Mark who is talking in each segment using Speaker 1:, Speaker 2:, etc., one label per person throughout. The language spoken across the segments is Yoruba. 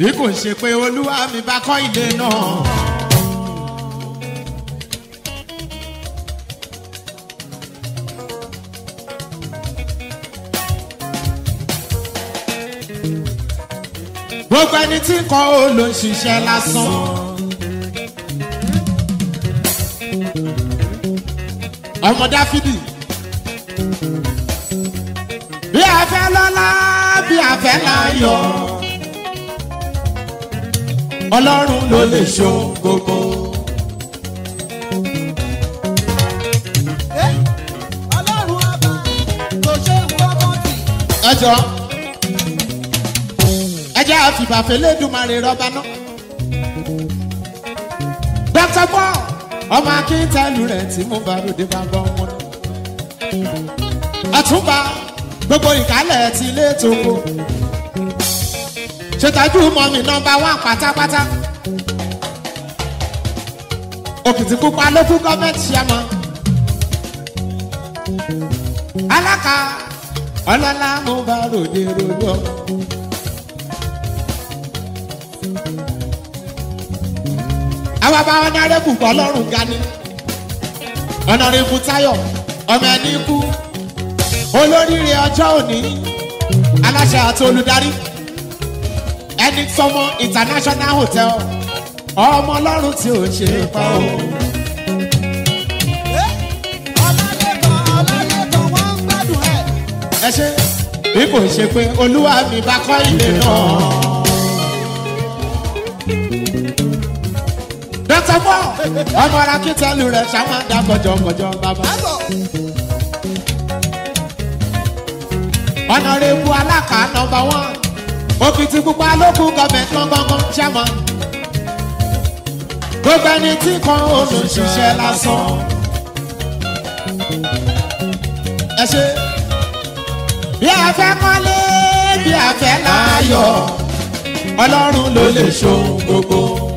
Speaker 1: bí kò ṣe pé olúwa mi bá kọ́ ilé náà. gbogbo ẹni tí ń kọ́ ó ló ń ṣiṣẹ́ lásán. ọmọ dáfídì bí a fẹ́ lọ́lá bí a fẹ́ láyọ̀ ọlọ́run ló lè ṣo gbogbo.
Speaker 2: ọlọ́run ọba kò ṣe ń fọwọ́ tì.
Speaker 1: ẹ jọ ẹ jẹ́ àfìbàfẹ́ lẹ́dùnmarè rọ́bà náà. dr paul ọmọ akíntẹ́lù rẹ̀ tí mo bá ròde bá bọ́ wọn. àtúbà gbogbo ìkálẹ̀ ti ilé tòkó. ṣètọ́jú mọ́mí nọmba wán pátápátá. òkìtìpupa ló kú gọ́ọ̀mẹ̀ntì ṣẹ́mọ́. alága ọlọ́lá mo bá ròde ròde ọmọ. àwa bá ọ̀nàrẹ́bù bọ́ lọ́rùn gani ọ̀nàrẹ́bù táyọ̀ ọmọ ẹni kú olóríire ọjọ́ òní aláṣẹ àti olùdarí ẹni sọmọ international hotel ọmọ ọlọ́run tí ò ṣe é pa o.
Speaker 2: ọlọ́lẹ́kọ̀ ọlọ́lẹ́kọ̀ wọ́n ń gbádùn ẹ̀.
Speaker 1: ẹ ṣe bí kò ṣe pé olúwa mi bá kọ́ ilé náà. dókítà bọ́ ọmọ ara kìtẹ́lù rẹ̀ ṣáwọn àdá kọjọkọjọ bàbá.
Speaker 2: àgọ̀
Speaker 1: ọ̀nàrẹ́bù alákà nọmba wán òkìtì pupa lókù gọọmẹ̀ntì gbọ̀ngàn chairman. gbogbo ẹni tí kan olùṣiṣẹ́ lásán. ẹ ṣe bí a fẹ́ kọ́lé bí a fẹ́ láàyò ọlọ́run ló lè ṣohun gbogbo.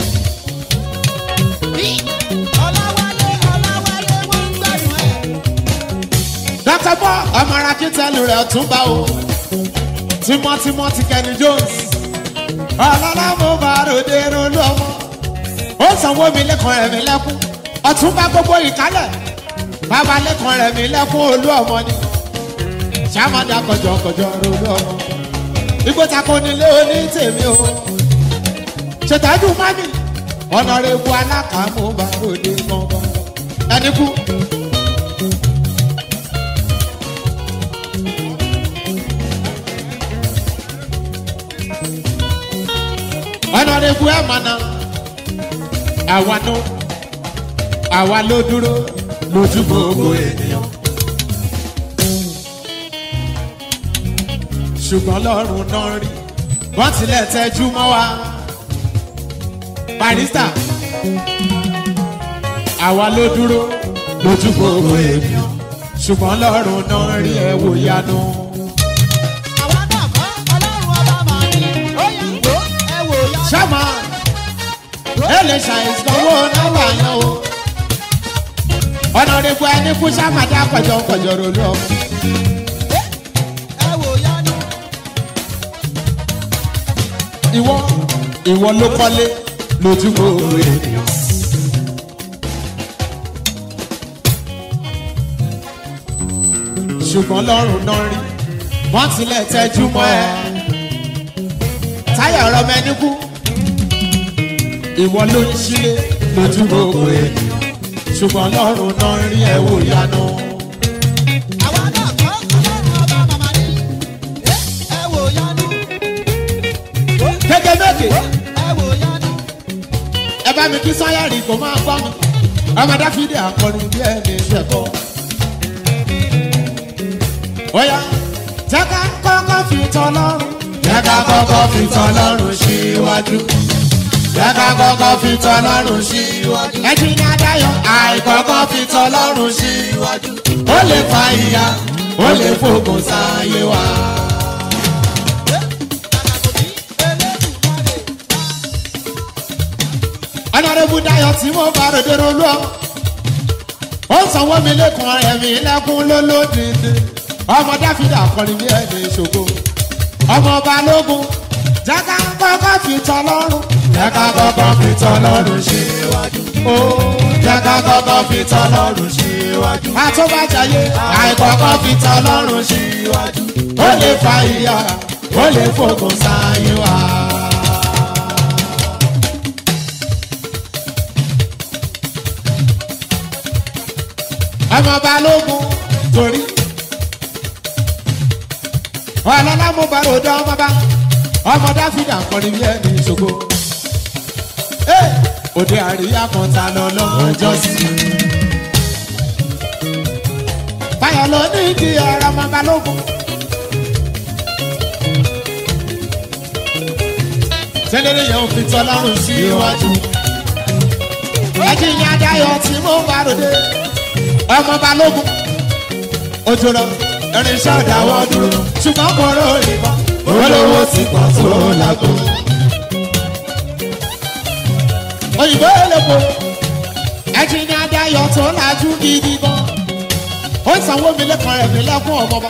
Speaker 2: ọlọ́wálé ọlọ́wálé wọ́n ń gbádùn ẹ̀.
Speaker 1: dr paul ọmọ ara kìtẹ́lù rẹ̀ tún bá o tímọ́tímọ́ ti kẹ́ni jones ọlọ́lá mo bá ròde ronú ọmọ ó sanwó mi lẹ́kàn rẹ̀ mi lẹ́kún ọ̀tún bá gbogbo ìkálẹ̀ bàbá lẹ́kàn rẹ̀ mi lẹ́kún olú ọmọ ni sàmàdà kọjọkọjọ ronú ọmọ igbó tako nílé oní tèmi o ṣètàjú mami ọ̀nà rẹ̀ bu alákàámú bá ròde gbọ̀ngàn ẹni kú. ọ̀nàdẹ́kù ẹ̀ mọ̀nà àwa ló àwa ló dúró lójú gbogbo ènìyàn. ṣùgbọ́n lọ́rùn náà rí wọ́n tilẹ̀ tẹ́jú mọ́ wa. barista àwa ló dúró lójú gbogbo ènìyàn. ṣùgbọ́n lọ́rùn náà rí ẹ̀ wò yanu.
Speaker 2: àwa náà kọ́ ọlọ́run ọba màá ní. ó yà ń gbó ẹ wò yá.
Speaker 1: sábà ẹ lè ṣàìsànwó náwó àyàn o. ọ̀nàdẹ́kù ẹni kú sábàdà kọjọ kọjọ ronú ọmọ.
Speaker 2: ẹ wò yá ni.
Speaker 1: ìwọ ìwọ ló kọ́lé lójú gbogbo ènìyàn. ṣùgbọ́n lọ́rùn náà rí wọ́n tilẹ̀ tẹ́jú mọ́ ẹ. táyà ọ̀rọ̀ mẹ́ni kú ìwọ ló ń ṣílé lójú gbogbo ènìyàn. ṣùgbọ́n lọ́rùn náà rí ẹ wò yanu.
Speaker 2: àwa náà kọ́ ọlọ́run ọba màmá ní. ẹ wò yá ni.
Speaker 1: gẹ́gẹ́ méje
Speaker 2: ẹ wò yá ni.
Speaker 1: ẹ bá mi kí sáyàrì kò máa gbọ́ mi ọmọ dáfídì akọrin bí ẹni ṣẹ̀kọ́. Oya jẹ́ ká kọ́kọ́ fi tọ́ lọ́rùn. Jẹ́ ká kọ́kọ́ fi tọ́ lọ́rùn síwájú. Jẹ́ ká kọ́kọ́ fi tọ́ lọ́rùn síwájú. Ẹjí ní Adáyọ̀ àìkọ́kọ́ fi tọ́ lọ́rùn síwájú. Ó lè fa ìyá, ó lè fògùn sáyé wa. Ọ̀nàdébù Dayọ̀ tí mo bá ròde rolú ọ. Ó sanwó mi lẹ́kùn ẹ̀mí lẹ́kùn lólódìdí. Ọmọ Dáfídà kọrin bí ẹni ṣògo. Ọmọ Balógun Jẹ́ká kọ́kọ́ fi tọ́ lọ́rùn.
Speaker 3: Jẹ́ká kọ́kọ́ fi tọ́lọ́run síwájú.
Speaker 1: Ó
Speaker 3: Jẹ́ká kọ́kọ́ fi tọ́lọ́run síwájú.
Speaker 1: àtúbàjáyé
Speaker 3: Àìkọ́kọ́ fi tọ́lọ́run síwájú.
Speaker 1: ó lè fa ìyá
Speaker 3: Ó lè fòkun sáyé wa.
Speaker 1: ọmọ balógun torí. ọlọ́lá mo bá ròdò ọmọ bá ọmọ dáfídà kọrin bí ẹni ìṣògo. Ẹ́, òde àríyá kan ta lọ lọ́jọ́ sí. Báyọ̀ lọ ní ìdí ọ̀rọ̀ ọmọ balógun. Tẹ́lẹ̀lẹ́ yẹn ò fi tọ́lọ́run sí iwájú. Ẹjí ìyá Dayọ̀ tí mo bá ròde ọmọ balógun ojú lọ irinṣẹ́ ọ̀dàwọ̀ dúró ṣùgbọ́n kò rò ìbọn olówó ti pọ̀ tó lágbo. òyìnbó elépo ẹ̀jìn ní adáyọ̀ tó lajú gidi gan ó sanwó mi lẹ́kàn rẹ̀ mi lẹ́kùn ọmọba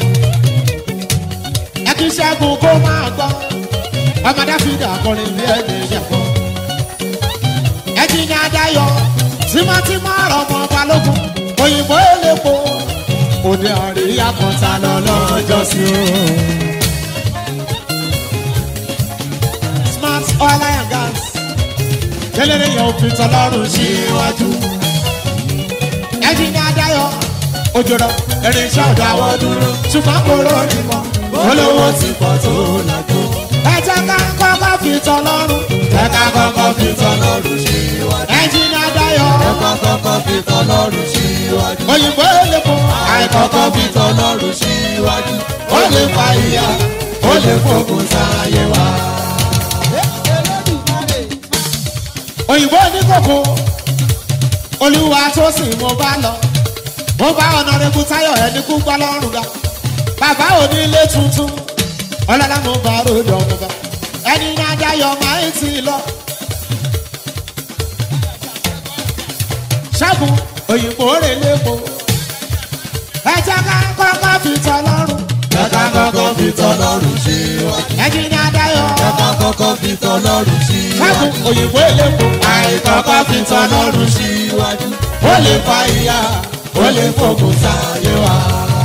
Speaker 1: ẹkí ṣẹ́gun kó máa gbọ́ ọmọ dáfídà kọrin bí ẹni ìyàgbọ́ ẹ̀jìn ní adáyọ̀ tímọ́tímọ́ ọ̀rọ̀ ọmọ balógun òyìnbó elépo òde àríyá kan ta lọ lọ́jọ́ sí o. smart oil and gas kéléré yẹn òfin tọlọ́run síwájú. ẹ̀jìn ní adáyọ̀ òjòrò irinṣẹ́ ọ̀dọ̀ àwọn dúró ṣùgbọ́n kò lórí mọ́ olówó ti pọ̀ tó lágbo. ẹ jẹ́ ká kọ́kọ́ fi tọlọ́run
Speaker 3: Jẹ́ ká kọ́kọ́ fi tọ́lọ́run síwájú.
Speaker 1: ẹ̀jìn ní adáyọ̀
Speaker 3: Jẹ́ ká kọ́kọ́ fi tọ́lọ́run síwájú.
Speaker 1: òyìnbó elépo
Speaker 3: Àìkọ́kọ́ fi tọ́lọ́run síwájú. Ó lè fa ìyà, ó lè fòkun sáyé wa.
Speaker 2: Elédùmarè.
Speaker 1: òyìnbó ní kòkó olúwa tó sì mo bá lọ mo bá ọ̀nàrẹ́bù táyọ̀ ẹni kú gbọ́ lọ́rùn ga bàbá onílé tuntun ọlọ́lá mo bá ròdò ọmọ bá ẹni ní adáyọ̀ máa ń tì lọ. ṣẹ́gun òyìnbó rè lépo ẹ jẹ́ ká kọ́kọ́ fi tọ́ lọ́rùn
Speaker 3: Jẹ́ ká kọ́kọ́ fi tọ́lọ́run síwájú.
Speaker 1: ẹni ní adáyọ̀
Speaker 3: Jẹ́ ká kọ́kọ́ fi tọ́lọ́run síwájú.
Speaker 1: ṣẹ́gun òyìnbó lépo
Speaker 3: Àìkọ́kọ́ fi tọ́lọ́run síwájú. Ó lè fa ìyà, ó lè fòkun sáyé wa.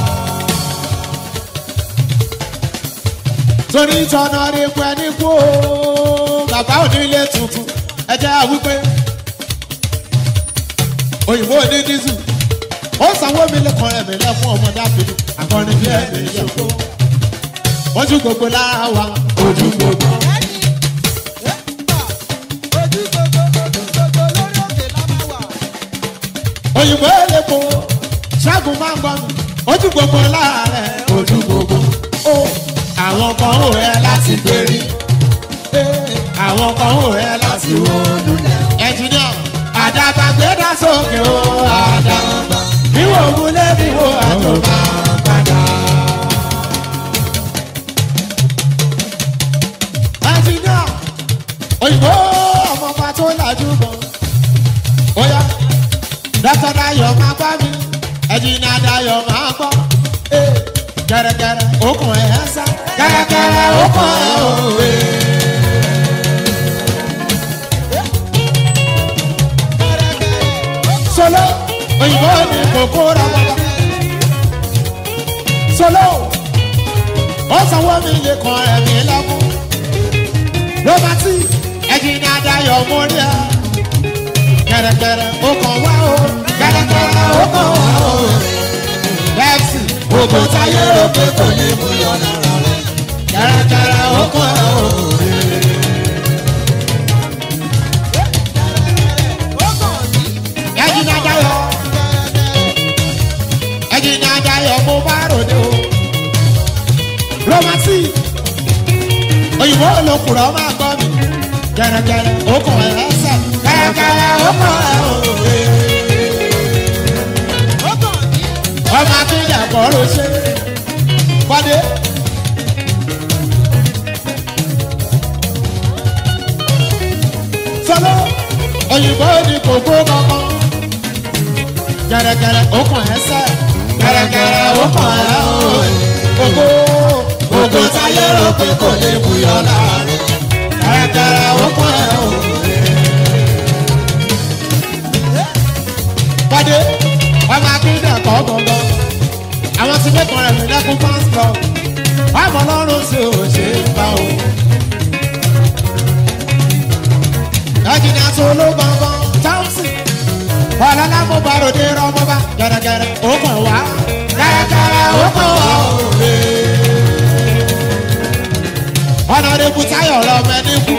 Speaker 1: torí tọ́nà rí pẹ́ ní kú o bàbá onílé tuntun ẹ jẹ́ àwípé òyìnbó ní dísù ó sanwó mi lẹ́kọ̀ọ́ rẹ̀ mi lẹ́fún ọmọ dáfídì akọrin bí ẹ̀mí yẹ̀kọ́ ojú gbogbo lára wa ojú gbogbo.
Speaker 2: Ojú gbogbo, ojú gbogbo lórí òkè la máa wà.
Speaker 1: òyìnbó elépo ṣẹ́gun máa ń gbọ́ mi ojú gbogbo lára rẹ̀ ojú gbogbo. ó àwọn kan ò rẹ láti gbérí àwọn kan ò rẹ láti wó lulẹ̀. ẹnjìníà àdàbà gbéra sókè ó àdàbà bíwò múlé bíwò àtọ̀bà padà. ẹnjìníà òyìnbó ọmọọba tó lajú gan. ó yá dọ́tọ̀ dayọ̀ máa gbá mi ẹnjìníà dayọ̀ máa gbọ́. Eh, gẹ́rẹ́gẹ́rẹ́ okùn ẹ̀ ẹ́ sá gẹ́rẹ́gẹ́rẹ́ okùn ẹ̀ òwe. solo òyìnbó ní kòkó ra bàbá solo ó sanwó mi lè kàn ẹ̀mí lẹ́kún lọ́mọtì ẹ̀jìn ní adayọ̀ mórí ẹ̀ kẹ̀rẹ̀kẹ̀rẹ̀ ó kàn wá o kẹ̀rẹ̀kẹ̀rẹ̀ ó kàn wá o bẹ́ẹ̀sì
Speaker 3: Gbogbo táyé rò pé kò ní mú yọ lára rẹ̀.
Speaker 1: kẹ̀rẹ̀kẹ̀rẹ̀ ó kàn wá o.
Speaker 2: Ó kàn ní
Speaker 1: ẹ̀jìn ní adayọ̀ ẹ̀jìn ní adayọ̀ mo bá ròde o lọ́mọtì òyìnbó olókùrọ̀ máa gbọ́ mi kẹ̀rẹ̀kẹ̀rẹ̀ ó kàn ẹ̀ ẹsẹ̀ kẹ̀rẹ̀kẹ̀rẹ̀ ó kàn ẹ̀ òwe.
Speaker 2: ó kàn ní
Speaker 1: ọmọ akéde kọ́ ló ṣe pàdé. sọlọ òyìnbó ní kòkó kankan gẹrẹgẹrẹ ó kàn ẹ́ sẹ́ gẹrẹgẹrẹ ó kàn ẹ́ òye kòkó
Speaker 3: Gbogbo táyé rò pé kò ní mú yọ lára rẹ̀.
Speaker 1: solo gbọ̀ngàn thompson ọ̀làlá mo bá ròde rọmọba gẹ̀rẹ́gẹ̀rẹ́ ó kàn wá gẹ̀rẹ́gẹ̀rẹ́ ó kàn wá òwe. ọ̀nà rẹ̀kú táyọ̀ lọ́mọ ẹni kú.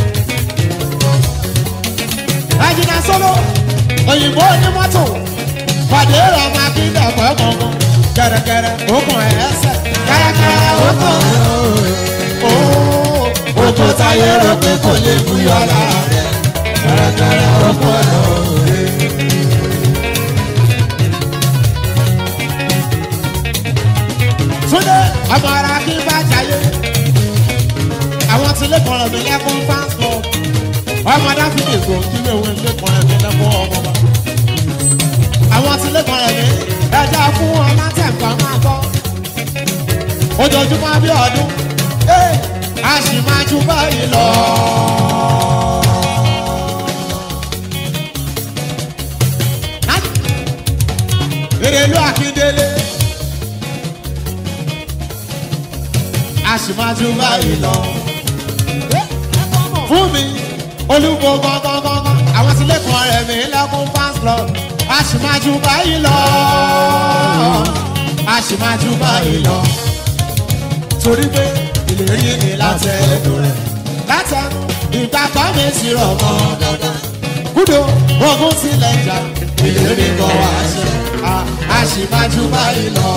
Speaker 1: ẹ̀jìnà solo òyìnbó onímọ́tò pàdé ọmọ akíndẹ̀kọ̀ gbọ̀ngàn gẹ̀rẹ́gẹ̀rẹ́ ó kàn ẹ̀ẹ́sẹ̀ gẹ̀rẹ́gẹ̀rẹ́ ó kàn ó.
Speaker 3: Oko táyé rò pé kò lè fún yọ̀lá rẹ̀. Kàràkàrà oko ẹ̀rọ rẹ̀.
Speaker 1: Túndé ọmọ ara kí n bá jayé. Àwọn tí lè kọ̀rọ̀ mi lẹ́kún fáńsọ̀. Ọmọ dáfídì kò kí lè wọ́n lè kọ̀rọ̀ mi lẹ́kún ọmọ wa. Àwọn tí lè kọ̀rọ̀ mi ẹja fún wọn látẹ̀kọ́ máa bọ́. Ojoojúmọ́ bí ọdún. Ee, a sì máa ju báyìí lọ. Èrèlú Akíndélé. a sì máa ju báyìí lọ. fún mi olúwo gangan àwọn tí lẹ́kọ̀ọ́ rẹ̀ mi lẹ́kùn fans club a sì máa ju báyìí lọ. a sì máa ju báyìí lọ. torí pé ìlérí ni láti ẹnu rẹ̀ láti ẹnu ìgbà kan mi sì rọ̀ mọ́ dandan. kúdò ogun sílẹ̀ jà ìlérí kan wá ṣe a- a sì máa ju báyìí lọ.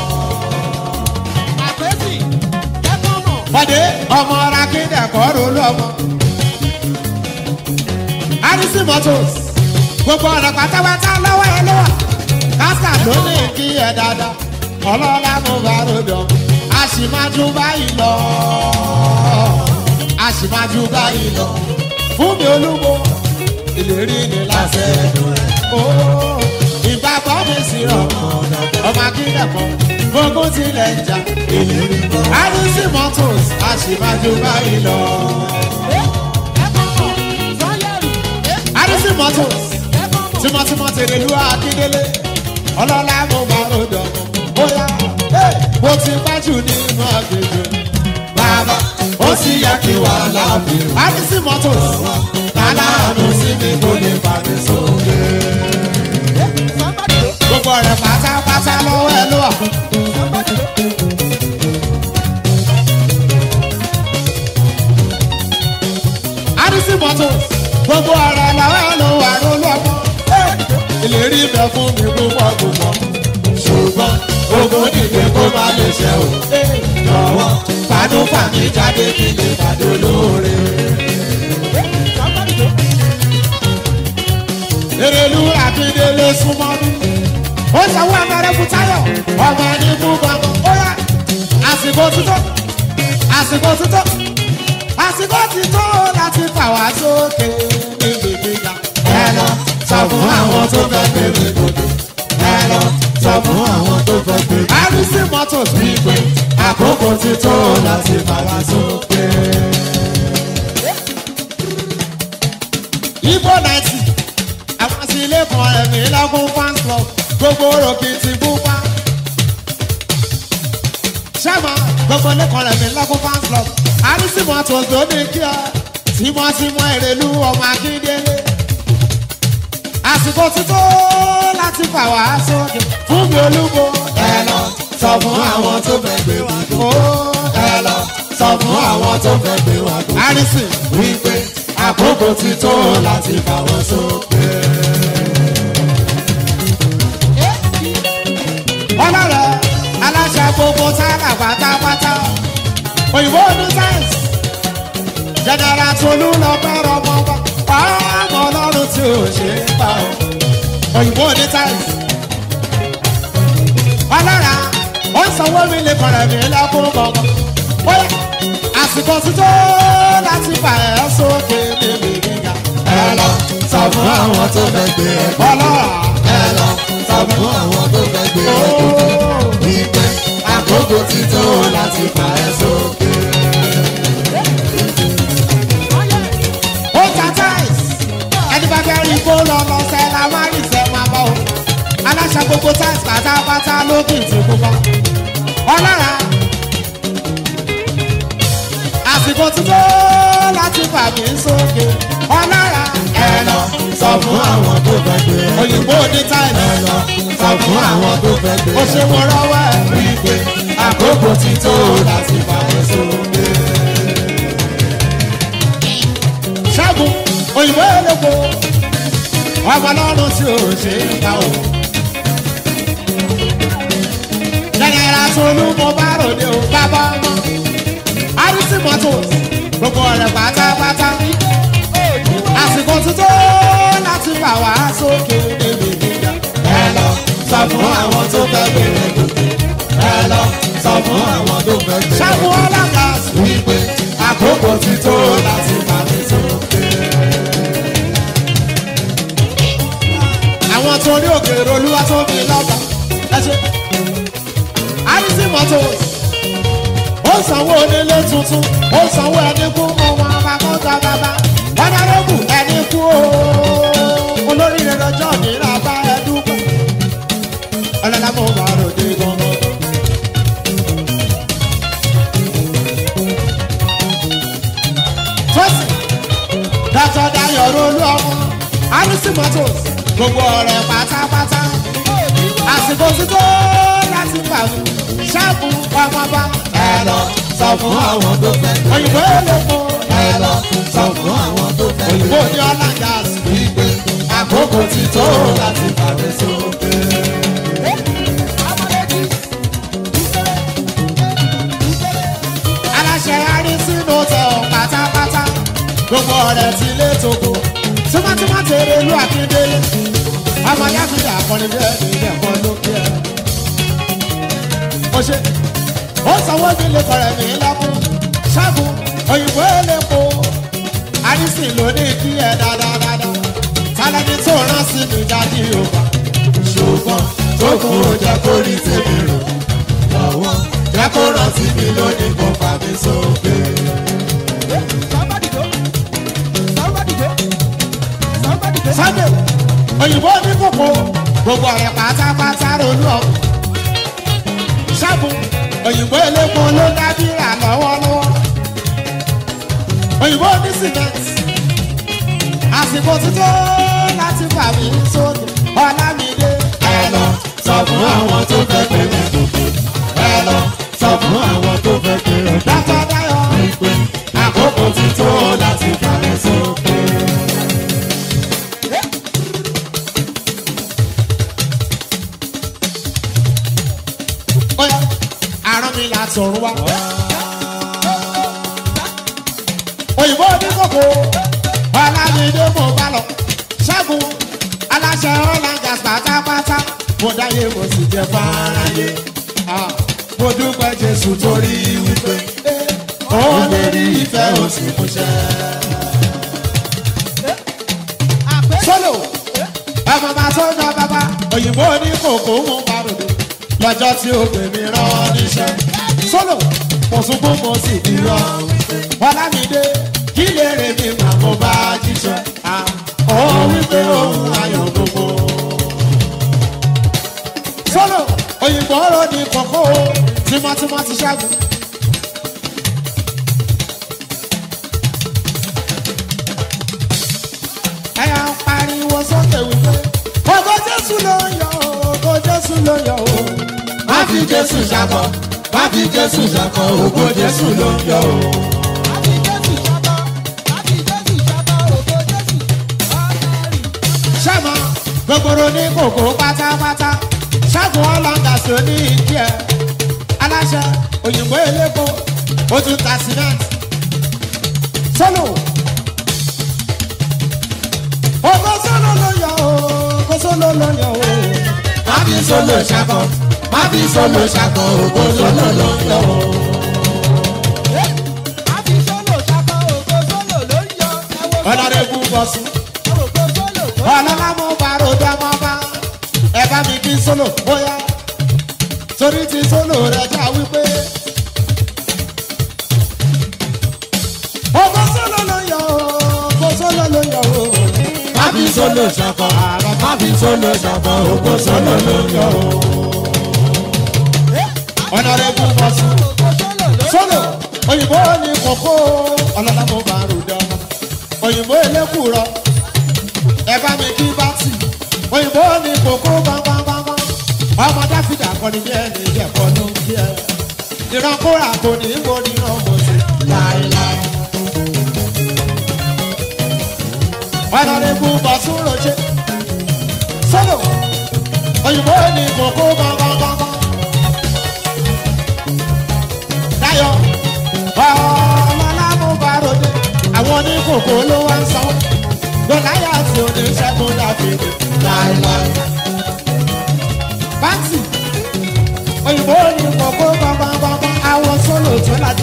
Speaker 2: àpèsì kẹ́kọ̀ọ́ mọ̀.
Speaker 1: Bọ́dé ọmọ ara kéde ẹ̀kọ́ rolú ọmọ. Adisi Motors gbogbo ọ̀nà pátápátá lọ́wọ́ ẹ lọ́wọ́. Kásà ló ní kí ẹ dáadáa. Ọlọ́lá mo bá ròdò. A sì máa ju báyìí lọ. A sì máa ju báyìí lọ. Fún mi olúwo, ìlérí ni láti ẹ̀dùn rẹ̀. Ó ìgbà bọ́ mi sí ọmọ ọmọ akíndẹ̀kọ́. Gbogbo tilẹ̀ ń jà.
Speaker 3: Ìlérí kan.
Speaker 1: Adisi Motors a sì máa ju báyìí lọ.
Speaker 2: kẹ́kọ̀ọ́ mọ̀. sọ́yẹ̀rì.
Speaker 1: Adisi Motors
Speaker 2: kẹ́kọ̀ọ́ mọ̀.
Speaker 1: tímọ́tímọ́ tèrè lu Akíndélé. Ọlọ́lá mo bá ròdò. Bóyá hey, mo ti pẹ́jù nínú agbègbè.
Speaker 3: Bàbá ó sì yẹ kí wà láàbì.
Speaker 1: Adisi Motors
Speaker 3: Aláàánú sí mi kò lè fà mí sókè.
Speaker 2: somebody
Speaker 1: gbogbo rẹ̀ pátápátá lọ́wọ́ ẹ ló wà.
Speaker 2: somebody
Speaker 1: Adisi Motors gbogbo ọ̀rọ̀ lọ́wọ́ ẹ ló wà lólú ọmọ. Hey, Ìlérí bẹ fún mi púpọ̀ púpọ̀.
Speaker 3: Ṣùgbọ́n ogun dìde kó má lè ṣe o. Jọ̀wọ́ fanú fàmí jáde kí lè pàdé olóore.
Speaker 2: somebody
Speaker 1: Èrèlú Akíndélé súnmọ́ mi. Ó sanwó abẹ́rẹ́ fún Táyọ̀, ọmọ ẹni fún gbọ̀ngàn. Ó yá, àsìkò títọ́, àsìkò títọ́, àsìkò títọ́ láti fà wá sókè níbi gíga.
Speaker 3: Ẹ lọ sọ fún àwọn tó fẹ́ gbé mi gòkè. Ẹ lọ sọ fún àwọn tó fẹ́ gbé mi
Speaker 1: Adisi Motors bí
Speaker 3: pé àkókò ti tó láti fà wá sókè.
Speaker 1: Ibo ninety, àwọn sí ilé kan ẹ̀mí lọ́gùn fans club, gbogbo òròkì ti búpa. Ṣẹ́mà gbogbo ilé kan ẹ̀mí lọ́gùn fans club, Adisi Motors ló ní kí ọ, tímọ́tímọ́ èrèlú ọmọ Akíndélé. Àsìkò ti tó láti fà wá sókè fún mi olúbo.
Speaker 3: Ẹ lọ sọ fún àwọn tó fẹ́ gbé wa gòkè.
Speaker 1: Ó
Speaker 3: Ẹ lọ sọ fún àwọn tó fẹ́ gbé wa gòkè.
Speaker 1: Adisi.
Speaker 3: Wípé àkókò ti tó láti fà wọ́n sókè.
Speaker 1: ọlọ́rẹ̀ aláṣẹ gbogbo sára pátápátá òyìnbó ní sáyẹ̀nsì jẹnẹra tolú lọ bẹ̀rẹ̀ ọmọ wa ọmọ ọlọ́run tí ò ṣe é pa ọ́ òyìnbó ní sáyẹ̀nsì ọlọ́rẹ̀ ó ń sanwó mi lè kọ̀rẹ̀ mi lẹ́kún gbọ̀ngàn bóyá àsìkò ti tó láti fà ẹ́ sókè níbi gíga
Speaker 3: Ẹ lọ sọ fún àwọn tó fẹ́ gbé ẹ gòkè.
Speaker 1: ọlọ́rẹ̀
Speaker 3: Ẹ lọ sọ fún àwọn tó fẹ́ gbé ẹ gòkè. Wípé àkókò ti tó láti fà ẹ́ sókè.
Speaker 1: ó ta táìs ẹni bá fẹ́ rí kó lọ lọ sẹ́ la má rí sẹ́ máa bá o aláṣà gbogbo táìs pátápátá lókè tí pupa ọlọ́ra àsìkò tí tó láti fà mí sókè ọlọ́ra
Speaker 3: Ẹ lọ
Speaker 1: ó ṣe mo rọwọ́ ẹ̀.
Speaker 3: wípé àkókò ti tó láti fàmí sókè.
Speaker 1: ṣẹ́gun òyìnbó eléko ọmọ ọlọ́run tí ò ṣe é ká o. jẹnẹra tolú mo bá ròde o bàbá ọmọ àrísí mọ́tò gbogbo ọ̀rẹ́ pátápátá àsìkò tuntun láti fà wá sókè níbi gíga.
Speaker 3: ẹ lọ sọ fún àwọn tó fẹ́ bèrè gòkè. ẹ lọ sọ fún àwọn tó fẹ́ bèrè
Speaker 1: ṣẹ́gun ọlọ́gà
Speaker 3: wípé àkókò ti tó láti fàmí sókè.
Speaker 1: àwọn tó ní òkèèrè olúwa tó fi lọ́ba ẹ ṣe. àrísí mọ́tò ó sanwó onílé tuntun ó sanwó ẹni kú ọmọ abakọ́ta bàbá ọ̀nàrẹ́bù ẹni kú o olórí rẹ̀ lọ́jọ́ nira bá ẹ dúpẹ́ ọlọ́lá mo bá ròde gbọ́ngàn. tọ́sí dátọ́ dayọ̀ rolú ọmọ àrísí mọ́tò gbogbo ọ̀rẹ́ pátápátá àsìkò tí tó láti pàmò ṣáàbù ọmọba
Speaker 3: ẹ lọ sọ fún àwọn tó fẹ́ bèrè
Speaker 1: òyìnbó eléko
Speaker 3: ẹ lọ sọ fún àwọn tó fẹ́
Speaker 1: òyìnbó
Speaker 3: bèrè
Speaker 1: ní ọ̀làǹgàs
Speaker 3: wípé àkókò ti tó láti fàmí sókè.
Speaker 1: aláṣẹ àrísínú tẹ ọ pátápátá gbogbo ọ̀rẹ́ ti lé togo tímọ́tímọ́ tèrè ìlú akíndélé ọmọ yáfíìdì àkọni bẹ́ẹ̀ ní ẹ̀kọ́ lókè ẹ̀. ó ṣe ó sanwó mi lè kọrẹ mi lọ́kùn ṣẹ́gun òyìnbó elépo àrísìn ló ní kí ẹ dáadáa tálẹ́ni tó rán sí mi jáde yorùbá
Speaker 3: ṣùgbọ́n tó kún ó jẹ́ kó rí tèmi rò lọ́wọ́ jẹ́ kó rántí mi lónìí kó fà mí sókè.
Speaker 1: sunday òyìnbó ní kòkó gbogbo ọ̀rẹ́ pátápátá ronú ọ ṣẹ́gun òyìnbó elépo ló dábìrà lọ́wọ́lọ́wọ́ òyìnbó ní cement àsìkò títọ́ láti fà mí sókè ọ̀làmídé
Speaker 3: ẹ lọ sọ fún àwọn tó fẹ́ pé mi gòkè. ẹ lọ sọ fún àwọn tó fẹ́ pé mi gòkè.
Speaker 1: dátọ́ dáyọ̀
Speaker 3: wípé àkókò ti tó láti fà mí sókè.
Speaker 1: ọ̀yà àrùn mi là sọ̀rọ̀ wa. òyìnbó ní kòkó ọ̀làmídé mo bá lọ ṣẹ́gun aláṣẹ ọ̀làǹgàs pátápátá mo dáyé mo sì jẹ fáráyé Ah, mo dúpẹ́ jésù torí wípé ó lè rí ìfẹ́ òsì múṣẹ́. sólò ọmọ máa tó yan bàbá òyìnbó ní kòkó mú paròdò lọ́jọ́ tí ó pè mí rán níṣẹ́. sólò mo sunkún mo sì di rọ ọlámídé kí lè rè mí mà mo bá jíṣẹ́. Ah, ó wípé òun ayọ̀ gbogbo. sólò òyìnbó rò ní kòkó tímọ́tímọ́ ti ṣẹ́gun. ẹ̀yà ń pariwo sókè wípé ògo jésù ló ń yọ ògo jésù ló ń yọ o.
Speaker 3: má fi jésù ṣakọ má fi jésù ṣakọ ògo jésù ló ń yọ o.
Speaker 1: sẹ́mọ gbogbooro ní kòkó pátápátá ṣẹ́gun ọlọ́ngà sí oní ìdí ẹ̀ aláṣẹ òyìnbó eléko ó tún ta cement sólò ògo sólò ló yọ o ògo sólò ló yọ o.
Speaker 3: má fi solo ṣakọ má fi solo ṣakọ ògo solo ló ń yọ o.
Speaker 1: ọ̀nàdẹ́gùn bọ̀sùn ọlọ́lá mo bá ròdà mọ́ bá ẹ bá mi kí sólò bóyá torí ti sólò rẹ̀ já wípé. ògo sólò ló yọ o ògo sólò ló yọ o.
Speaker 3: má fi solo ṣakọ má fi solo ṣakọ ògo solo ló ń yọ o.
Speaker 1: ọ̀nàdẹ́gùn bọ̀sùn sólò òyìnbó ní kókó ọlọ́lá mo bá ròdà mọ́ òyìnbó elékùrọ̀ ẹ bá mi kí bá tì òyìnbó ní kókó bámbámbámbá ọmọ dáfídà kọ́ kọ́ni bí ẹni ìjẹ̀kọ́ ló ń bí ẹ. ìran kóra kò ní í borí ìran mo sì láéláé. ọ̀nàdébù bọ̀sùn roṣẹ́ sọ́dọ̀ òyìnbó ní kókó gbọ̀ngbọ̀ngbọ̀ngbọ̀n. Dayọ̀ ọlọ́lá mú bàròdé àwọn oníkòkò ló wá ń sanwó. Gòláyà tí oníṣègùn dàbídì láéláé. Báńtì òyìnbó ní kókó gbọ̀ngbọ̀ngbọ̀ngbọ̀n àwọn sólò tó lájú.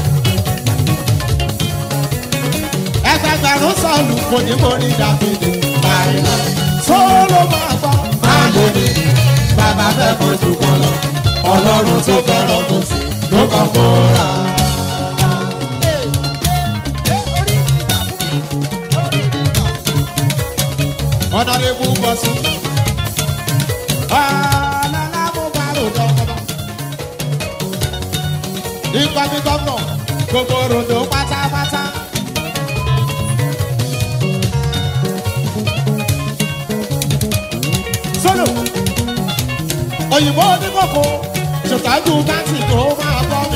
Speaker 1: Ẹgbẹgbẹ̀rún sọ̀lù kò ní borí dàbídì láéláé. Sólò máa gbọ́ máa lè ní bàbá fẹ́ fojú kan lọ. Ọlọ́run tó fẹ́ràn kò sí ló kàn fọ́ra. Honorable Bosu. Ọlọ́lá mo bá rò dọ́kọ̀dọ́. Nígbà tí gómìnà gbogbo ròdò pátápátá. Sọ́lọ̀ òyìnbó oníkókó ṣètọ́jú báńkì tó máa bọ́ mi.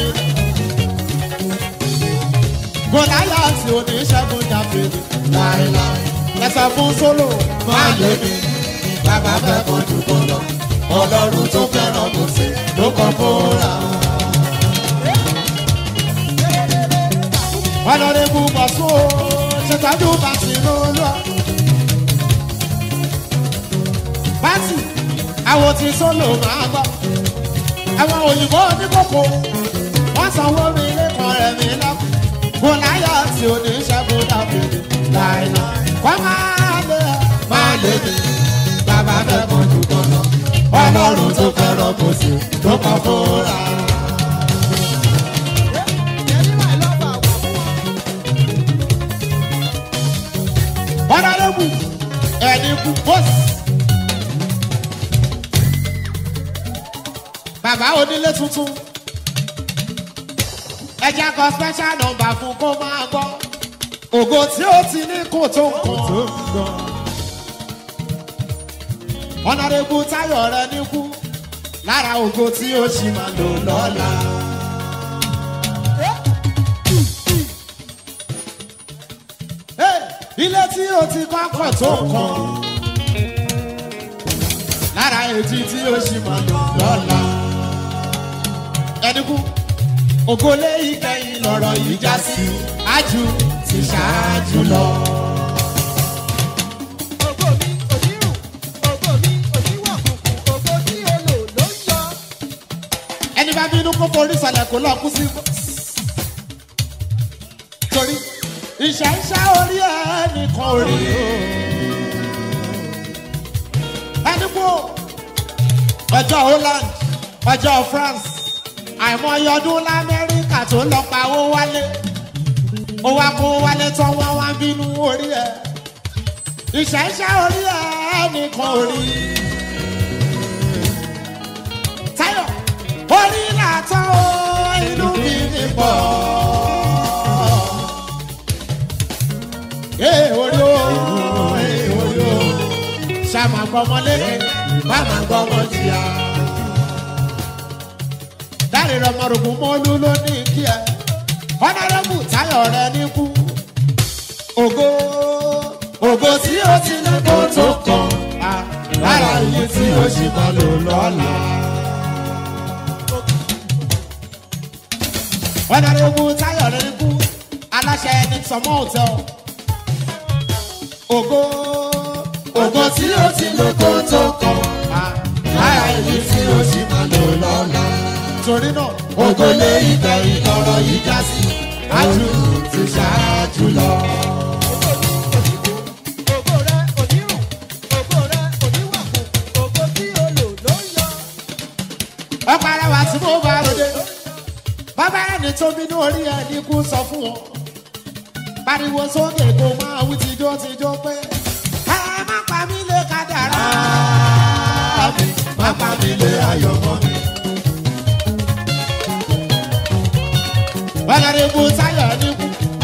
Speaker 1: Gòláyà tí oníṣègùn jáfèrè láéláé. Ẹ̀sà fún sólò máa lé mi. Bàbá fẹ́ fojú kan lọ. Ọlọ́run tó fẹ́ràn kò sí ló kàn fúnra. Ọlọ́rẹ́bù bọ̀sùn o, ṣètọ́jú bàtì lólúwa. Bàtì, àwọn tí sólò máa gbọ́. Àwọn òyìnbó oníkókó, wọ́n sanwó mi lẹ́kọ̀ọ́ rẹ̀ mi lọ́kùn. Gòláyà tí oníṣègùn dàbídì láìláì. Kọ́ máa lé ẹ, máa lé mi. Bàbá fẹ́ fojú kan lọ. Ọlọ́run tó fẹ́ràn kò sí ló kàn fúnra. Ọ̀nàdébù ẹni kú bọ́sì. Bàbá onílé tuntun. Ẹja kan special number fún kó máa gbọ́. Ògo tí ó ti ní kò tó nǹkan. Ọ̀nàdébù táyọ̀ rẹ níkú. Lára ògo tí ó ṣì máa lò lọ́la. Hey, ilé tí o ti kọ́kọ́ tó kàn lára ètí tí o ṣì máa lò lọ́la. ẹnìkú ògolé ìkẹyìn lọ̀rọ̀ yìí já sí ájú ti ṣáájú lọ.
Speaker 2: Ògo mi onírù, ògo mi oníwọ̀kùnkùn, ògo tí o lò ló ń yọ.
Speaker 1: ẹni bá bínú kó forí sọlẹ̀ kó lọ kú sí. torí ìṣẹ́ iṣẹ́ orí ẹnì kan ò rí o. ẹni kú ọjọ́ Holland ọjọ́ France àìmọye ọdún lamẹ́ríkà tó lọ pa owó wálé ó wá kó wálé tán wọ́n wá bínú orí ẹ̀ ìṣẹ́ iṣẹ́ orí ẹnì kan ò rí Táyọ̀ orí làtọ́ o inú mi ní pọ̀. Ee orí o, ee orí o, ṣàmà gbọmọlé, bàmà gbọmọ jìyà. Dáre rọmọrùkù mọ́lú ló ní kí ẹ. Ọ̀nàrẹ́bù Táyọ̀ rẹ níkú. Ògo ògo tí ó ti ní kó tó kàn. Ah, Lára iye tí ó ṣì máa lò lọ́la. ọ̀nàrẹ́bù táyọ̀ rẹ̀ kú aláṣẹ ní sọmọ hotel. ògo ògo tí ó ti lò kó tó kàn lára èyí tí ó sì máa lò lọ́la. torí náà ògo lé ìgbà ìlọrọ yìí já sí ájú ti ṣáájú lọ.
Speaker 2: Ògo rẹ onírù, ògo rẹ oníwọ̀kùnkùn, ògo tí o lò ló ń yọ.
Speaker 1: ọ̀pọ̀ ara wa tí mo bá ròde bàbá ẹni tó bínú orí ẹni kú sọ fún wọn pariwo sókè kó máa wí tijọ́ tijọ́ pé ẹ má pa mí lé kádàrá mi má pa mí lé ayọ̀ mọ́ mi. ọ̀nàdìbò táyọ̀ níkù.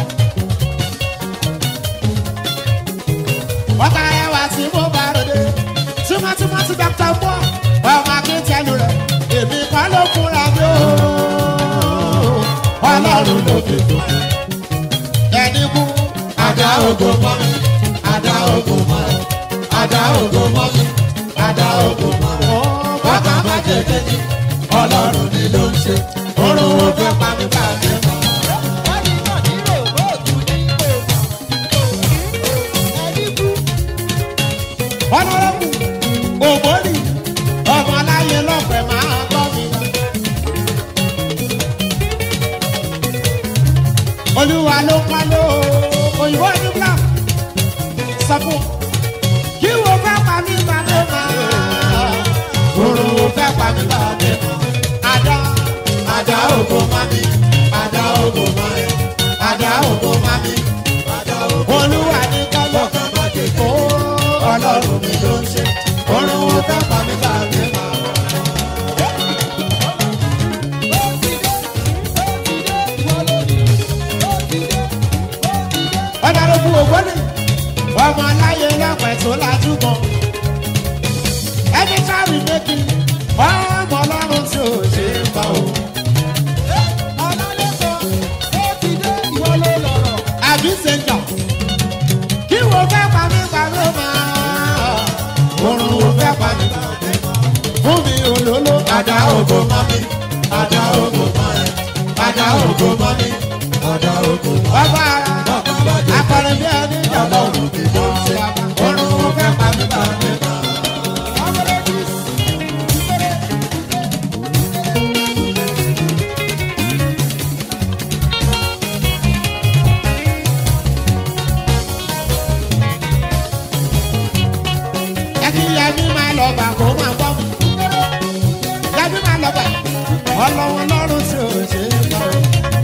Speaker 1: ọ̀pọ̀ ara wa tí mo bá ròde tímọ́tímọ́ ti dọ́kítà mọ́ ọmọ akíntẹ́nu rẹ̀ èmi kọ́
Speaker 3: mi tó kù.
Speaker 1: ẹni kú
Speaker 3: Àdá ògo mọ́ mi, àdá ògo mọ́ ẹ, àdá ògo mọ́ mi, àdá ògo mọ́ ẹ. Bàbá má jẹ kejì, ọlọ́run ni ló ń ṣe. Orun wo fẹ́ pa mí bá mi mọ́.
Speaker 1: ọlọ́rọ́kù ògbóni ọmọ aláyé lọ́pẹ̀ máa gbọ́ mi. olúwa ló pa ló òyìnbó ní black sọ fún kí wo fẹ́ pa mí pa ló máa
Speaker 3: Orun wo fẹ́ pa mí bá mi mọ́.
Speaker 1: àdá
Speaker 3: Àdá ògo mọ́ mi, àdá ògo mọ́ ẹ, àdá ògo mọ́ mi, àdá ògo
Speaker 1: olúwa ní kọ́lọ́
Speaker 3: Bàbá má jẹ
Speaker 1: ó
Speaker 3: kejì, ọlọ́run ni ló ń ṣe. Orun wo fẹ́ pa mí bá mi mọ́.
Speaker 1: ọ̀dàrọ̀kù ògbóni ọmọ aláyé lọ́pẹ̀ tó lajú mọ́ ẹni sáré méjì ọmọ ọlọ́run tí ò ṣe é pa o. àbí sèǹjà kí wo fẹ́ pa mí pa ló máa
Speaker 3: Orun wo fẹ́ pa mí bá mi mọ́.
Speaker 1: fún mi olóló
Speaker 3: Àdá ògo mọ́ mi, àdá ògo mọ́ ẹ, àdá ògo mọ́ mi, àdá ògo mọ́ ẹ.
Speaker 1: ọba ara
Speaker 3: Bàbá má jẹ
Speaker 1: akọrin bí ẹni jọ̀bọ̀
Speaker 3: ọlọ́run ni ló ń ṣe. Orun wo fẹ́ pa mí bá mi mọ́.
Speaker 1: ẹkí yẹmi máa lọ bà kó máa gbọ́ mi yẹmi máa lọ bà ọlọ́wọ́ lọ́rùn tí ò ṣe é pa o.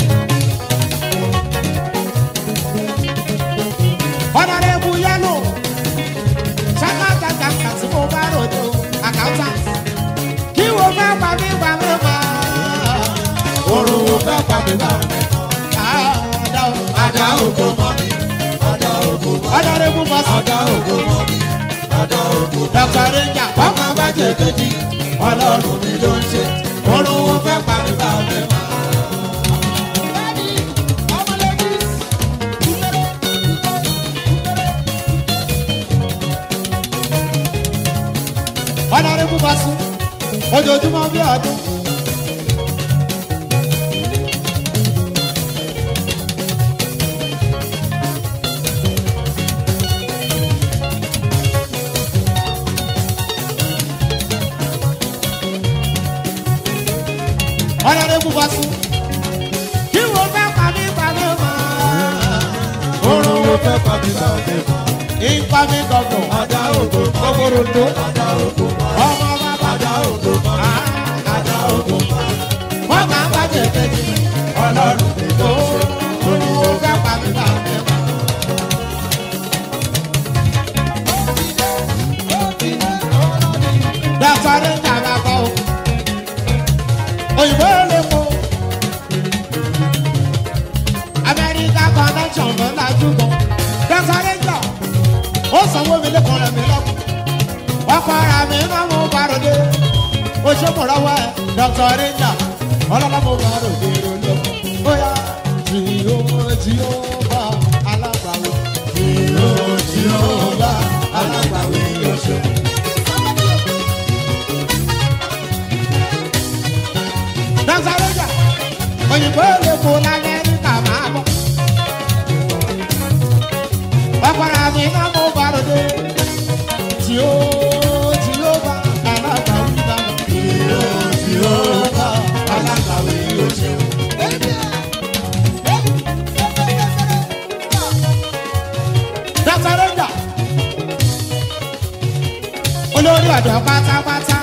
Speaker 1: ọ̀nàrẹ́bù yẹ́lò ṣákàtàkàtà tí mo bá ròdo àkàtà kí wo fẹ́ pa mí pa mí pa.
Speaker 3: Orun wo fẹ́ pa mí bá mi mọ́.
Speaker 1: àdá o.
Speaker 3: Àdá ògo mọ́ mi, àdá ògo mọ́ mi,
Speaker 1: ọ̀nàrẹ́bù bọ́sù
Speaker 3: àdá ògo mọ́ mi, àdá ògo mọ́ mi.
Speaker 1: dr ranger
Speaker 3: Ọmọ bá jẹ kejì, ọlọ́run ni ló ń ṣe. Orun wo fẹ́ pa mí bá mi mọ́.
Speaker 1: ọ̀nàrẹ́bù bọ́sù ojoojúmọ́ bí ọdún. ọ̀nàrẹ́bù bọ́sù kí wo fẹ́ pa mí pa mí mọ́.
Speaker 3: Orun wo fẹ́ pa mí bá mi mọ́.
Speaker 1: ipa mi gbọ̀ngàn
Speaker 3: Àdá ògo mọ́ mi,
Speaker 1: gbogbo
Speaker 3: àdá ògo mọ́ mi,
Speaker 1: ọmọ bàbá
Speaker 3: àdá ògo mọ́ mi, àdá ògo mọ́ mi.
Speaker 1: wọn kà ń bàjẹ́ kejì
Speaker 3: Ọlọ́run ni ló ń ṣe.
Speaker 1: olú wo fẹ́ pa mí pa mí mọ́. dàtọ́rí ń dàgbà kọ́ o òyìnbó lè mú amẹ́ríkà connection ló lajú mọ́ dàtọ́rí ń jà ó sanwó mi lẹ́kọ̀ọ́ rẹ̀ mi lọ́kùn ọkọ̀ ara mi máa mú barode ó ṣe mọ̀ lọ́wọ́ ẹ̀ dàtọ́rí ń jà ọlọ́lá mo barode lọ́kùn bóyá tí ó tí ó bá alágbàwọ̀
Speaker 3: Ìró tí ó bá alágbàwí yóò ṣe.
Speaker 1: Dansareja, òyìnbó lè kó l'Amẹ́ríkà máa bọ̀. Ọ̀pọ̀ra mi náà mo bàròdé. Tí ó tí ó bá alábàáwí bá mi.
Speaker 3: Ìró tí ó bá alágbàwí yóò ṣe.
Speaker 1: Dansareja, olórí ọ̀dọ́ pátápátá.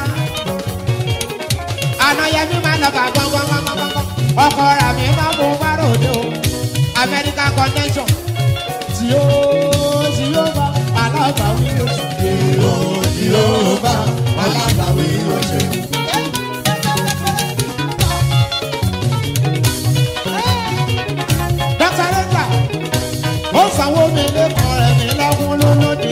Speaker 1: Ànáyẹmí máa lọ bá gbọ́ngbọ́ngbọ́ngbọ́ngbọ́n. Ọ̀pọ̀ra mi náà mo bàròdé o. America connection. Tí ó tí ó bá alábàáwí bá mi.
Speaker 3: Ìró tí ó bá alágbàwí yóò ṣe.
Speaker 1: Dr. Rita, ó sanwó mi lẹ́kọ̀ọ́ rẹ̀ ní lọ́gùn lólódì.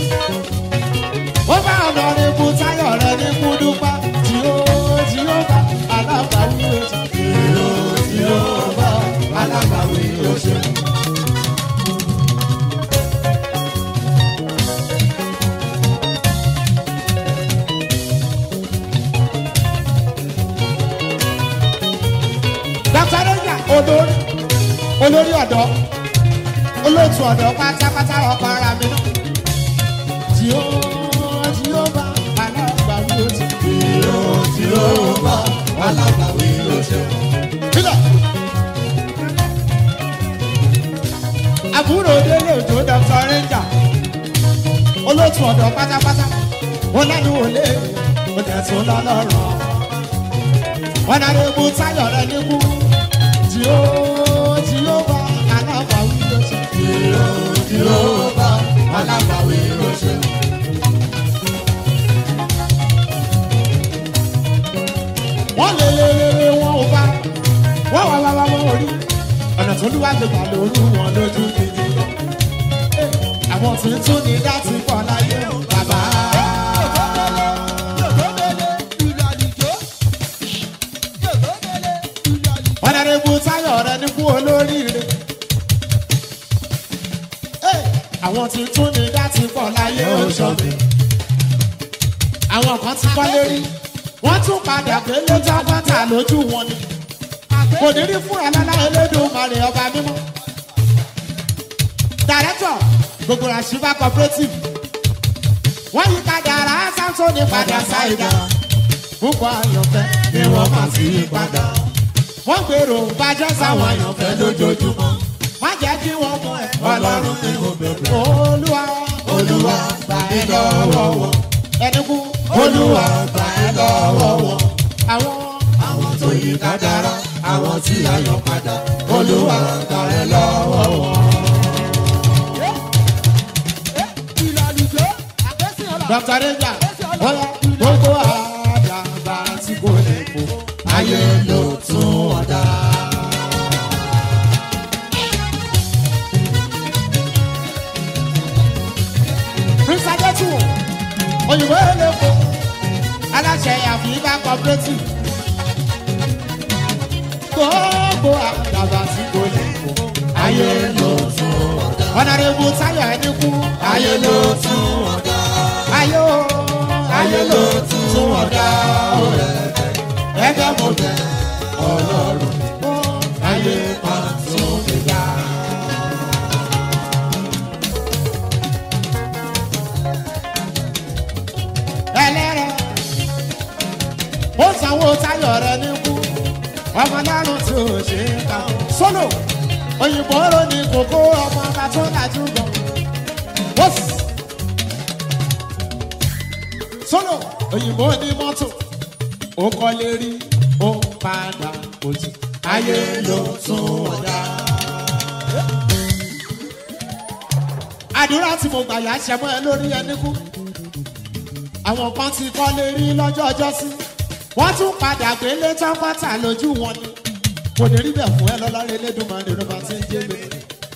Speaker 1: Ó bá ọ̀nà rẹ̀ kú táyọ̀ rẹ̀ ní kúdúpá tí ó tí ó bá alábàáwí oṣù.
Speaker 3: Ìró tí ó bá alágbàwí
Speaker 1: olóòtú ọ̀dọ́ pátápátá ọkọ̀ ara mi náà. tí ó tí ó bá alágbà mi ó ti.
Speaker 3: Tìró tìró bá alábàwí ló ṣe.
Speaker 1: Kílọ̀. àbúrò délé òjò dr ranger olóòtú ọ̀dọ́ pátápátá ó lẹ́nu òlé ó tẹ̀ tún lọ́lọ́rọ̀ wọn náà lè mú táyọ̀ rẹ níkú tí ó tí ó bá alábà wí ló ṣe.
Speaker 3: Tìró tìró bá alábàwí ló ṣe.
Speaker 1: wọ́n lé lé lé lé wọn ò bá wọ́n wá wá wá wọ́n ò rí ọ̀nà tó lúwà gbé gbà lóru wọn lójú gidi lọ. àwọn tí ń tún ní láti pọ̀ láyé o bàbá. wọ́n dáre bu táyọ̀ rẹ ní fún olóríire. àwọn tí ń tún ní láti pọ̀ láyé o sọ́mi. àwọn kan ti kọ́ lérí wọ́n tún padà pé lójọ́ bọ́tà lójú wọn ni kò ní rí fúnra lálá elédùnmarè ọba mímọ́. dàrẹ́tọ̀ gbogbo àṣìbá cooperative wọ́n yí padà ara samson padà ṣáìdá púpọ̀ àyànfẹ́
Speaker 3: Ni wọ́n máa fi padà.
Speaker 1: wọ́n gbèrò bàjẹ́ sáwọn àyànfẹ́
Speaker 3: Fẹ́ lójoojúmọ́.
Speaker 1: má jẹ́ kí wọ́n mọ ẹ̀
Speaker 3: Ọlọ́run ni mo bẹ̀rẹ̀.
Speaker 1: olúwa
Speaker 3: Olúwa gbà ẹ́ lọ́wọ́ wọn.
Speaker 1: ẹni kú
Speaker 3: Olúwa gbà ẹ́ lọ́wọ́ wọn.
Speaker 1: àwọn
Speaker 3: Àwọn tó yí kádàrá, àwọn tí a yọ padà. Olúwa gbà ẹ́ lọ́wọ́ wọn.
Speaker 1: dr renja bọ́lá gbogbo àdàbà tí kò lè kó
Speaker 3: Ayé ló tún ọ̀dà.
Speaker 1: prince adetuwo òyìnbó eléko aláṣẹ àfihàn cooperative gbogbo àdàbà tí kò lè kó
Speaker 3: Ayé ló tún ọ̀dà.
Speaker 1: ọ̀nàrẹ́bù táyọ̀ ẹni kú
Speaker 3: Ayé ló tún ọ̀dà.
Speaker 1: ayé o
Speaker 3: Ayé ló tún ọ̀dà.
Speaker 1: ẹgbẹ́ mo
Speaker 3: bẹ̀ Ọlọ́run. Ayé máa tún mi dá.
Speaker 1: ẹlẹ́rẹ̀ ó sanwó táyọ̀ rẹ ní kú ọmọ lárùn tí ò ṣe é ká sólò òyìnbó rò ní kókó ọmọ ọba tó lajú gan wọ́s sólò òyìnbó ní mọ́tò ó kọ́lé rí ó padà òtí
Speaker 3: Ayé ló tún ọ̀dà.
Speaker 1: àdúrà tí mo gbà yà ṣẹmọ́ ẹ lórí ẹni kú àwọn kan ti kọ́lé rí lọ́jọ́ ọjọ́ sí wọ́n tún padà gbélé tán pátá lójú wọn ni kò ní rí bẹ̀ fún ẹ lọ́lọ́rẹ́ lẹ́dùnmọ́ni ló bá ti ń jẹ́ mi.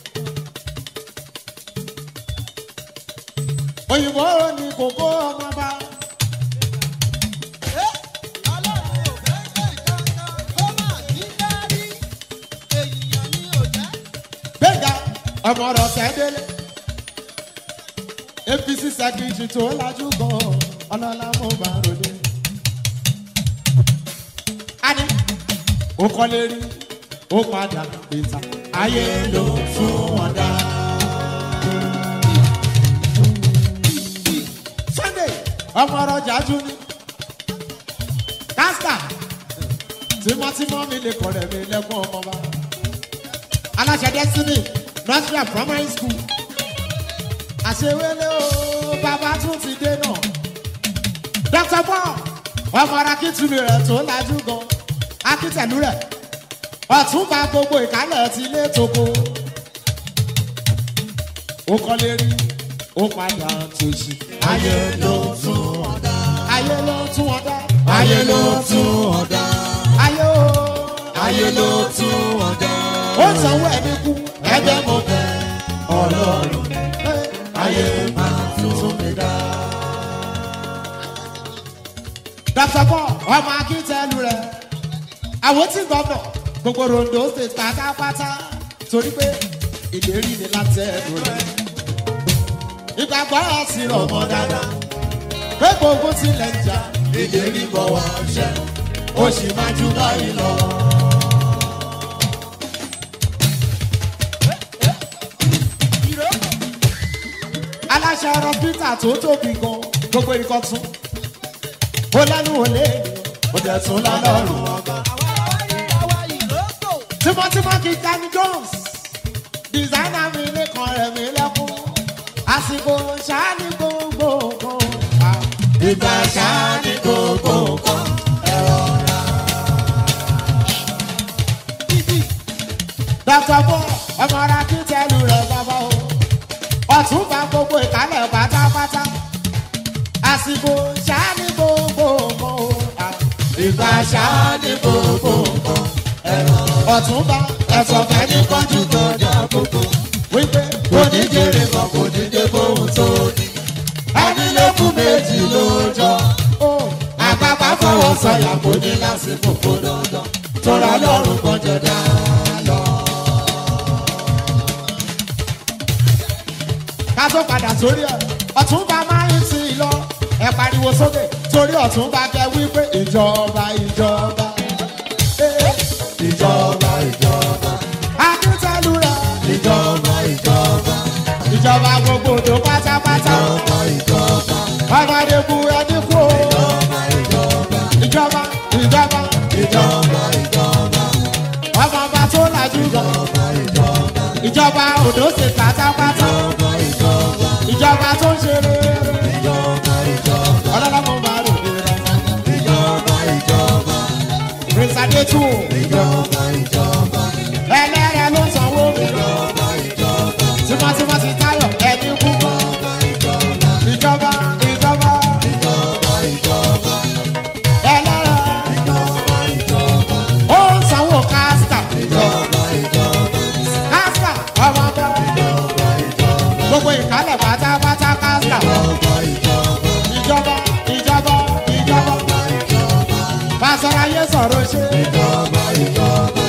Speaker 1: òyìnbó ni kòkó ọmọ bá gbẹ̀ngà ọmọ ọ̀rọ̀ sẹ́dẹ̀lẹ̀ apc secretary tó lajú gan ọlọ́lá mo bá ròde. a ní ó kọ́lé rí ó padà pété ayé ló tún wọn dá. sunday ọmọ ọ̀rọ̀ jájú ní kásítà tímọ́tímọ́ mi lè kọ̀rẹ̀ mi lẹ́kọ̀ọ́ ọmọ bá aláṣẹ destiny nursery and primary school àṣewélé o bàbá tún ti dé náà dr paul ọmọ akíntúlù rẹ tó lajú gan akíntẹ̀lú rẹ ọ̀túnba gbogbo ìkálẹ̀ ti lé toko ó kọ́lé rí ó padà tòṣì
Speaker 3: Ayé ló tún ọ̀dà.
Speaker 1: ayé ló tún wọn dá
Speaker 3: Ayé ló tún ọ̀dà.
Speaker 1: ayé o
Speaker 3: Ayé ló tún ọ̀dà.
Speaker 1: ó sanwó ẹni kú
Speaker 3: Ẹgbẹ́ mo bẹ̀ Ọlọ́run. Ayé máa tún mi dá.
Speaker 1: dr paul ọmọ akíntẹ́lu rẹ̀ àwọn tí gbọ́dọ̀ gbogbo rondo state pátápátá torí pé ìlérí ni láti ẹnu rẹ̀ ìgbàgbọ́ ẹ̀ sì rọ̀ mọ́ dáadáa pé gbogbo tilẹ̀ ń jà
Speaker 3: Ìlérí bọ̀ wá ṣẹ. Ó sì máa ju báyìí lọ.
Speaker 1: aláṣẹ ọrọ peter tó tóbi gan gbogbo ikọ̀ tún ó lẹ́nu òlé ó dẹ̀ tún lọ́lọ́run ọba. tímọ́tímọ́ kì í Danny Jones dìsáínà mi lẹ́kàn rẹ̀ mi lẹ́kún àsìkò ṣáàní gbogbo nǹkan.
Speaker 3: ìgbà ṣáàní gbogbo nǹkan.
Speaker 1: dr bo ọmọ ara kí tẹlu rẹ bàbá o ọtún bá gbogbo ìkálẹ̀ pátápátá àsìkò ṣáàní gbogbo nǹkan.
Speaker 3: ìgbà ṣáàní gbogbo nǹkan.
Speaker 1: ọtún bá
Speaker 3: ẹ̀sọ̀ fẹ́ ní kánjú kọjá gbogbo.
Speaker 1: wípé
Speaker 3: kò ní jèrè kan kò ní dé bóun tó ní. ẹni lókun méjì lóòjọ́.
Speaker 1: ó
Speaker 3: àpapọ̀ fọwọ́ sọ̀yà kò ní lásìkò kó dandan. tọ́ra lọ́rùn kan jẹ dá lọ.
Speaker 1: ká tó padà sórí ẹ ọtún bá máa ń sí i lọ ẹ pariwo sókè torí ọtún bá kẹ wípé ìjọba ìjọba. Eh,
Speaker 3: ìjọba ìjọba
Speaker 1: akíntẹ́lu rẹ̀
Speaker 3: ìjọba ìjọba
Speaker 1: ìjọba gbogbo tó pátápátá
Speaker 3: ìjọba ìjọba
Speaker 1: ọmọdéku ẹni kú o.
Speaker 3: ìjọba
Speaker 1: ìjọba ìjọba
Speaker 3: ìjọba ìjọba
Speaker 1: ọmọ ọba tó lajú gan
Speaker 3: ìjọba ìjọba
Speaker 1: ìjọba òdò ṣe pátápátá
Speaker 3: ìjọba ìjọba
Speaker 1: ìjọba tó ń ṣe rere
Speaker 3: ìjọba ìjọba
Speaker 1: ọlọ́lọ́mọ máa rò ní rẹ̀
Speaker 3: ìjọba ìjọba
Speaker 1: rìnsàdé tù
Speaker 3: ìjọba ìjọba
Speaker 1: ẹlẹ́rẹ̀ ló sanwó mi lọ
Speaker 3: ìjọba ìjọba
Speaker 1: tímọ́tímọ́ ti táyọ̀ ẹni kú gan
Speaker 3: ìjọba
Speaker 1: ìjọba ìjọba
Speaker 3: ìjọba ìjọba
Speaker 1: ẹlẹ́rẹ̀
Speaker 3: ìjọba ìjọba
Speaker 1: ó ń sanwó kásítà
Speaker 3: ìjọba ìjọba
Speaker 1: kásítà ọmọ bá
Speaker 3: ìjọba ìjọba
Speaker 1: gbogbo ìkálẹ̀ pátápátá kásítà
Speaker 3: ìjọba ìjọba
Speaker 1: ìjọba ìjọba ìjọba pásọ̀rọ̀ ayé sọ̀rọ̀ ṣe
Speaker 3: ìjọba ìjọba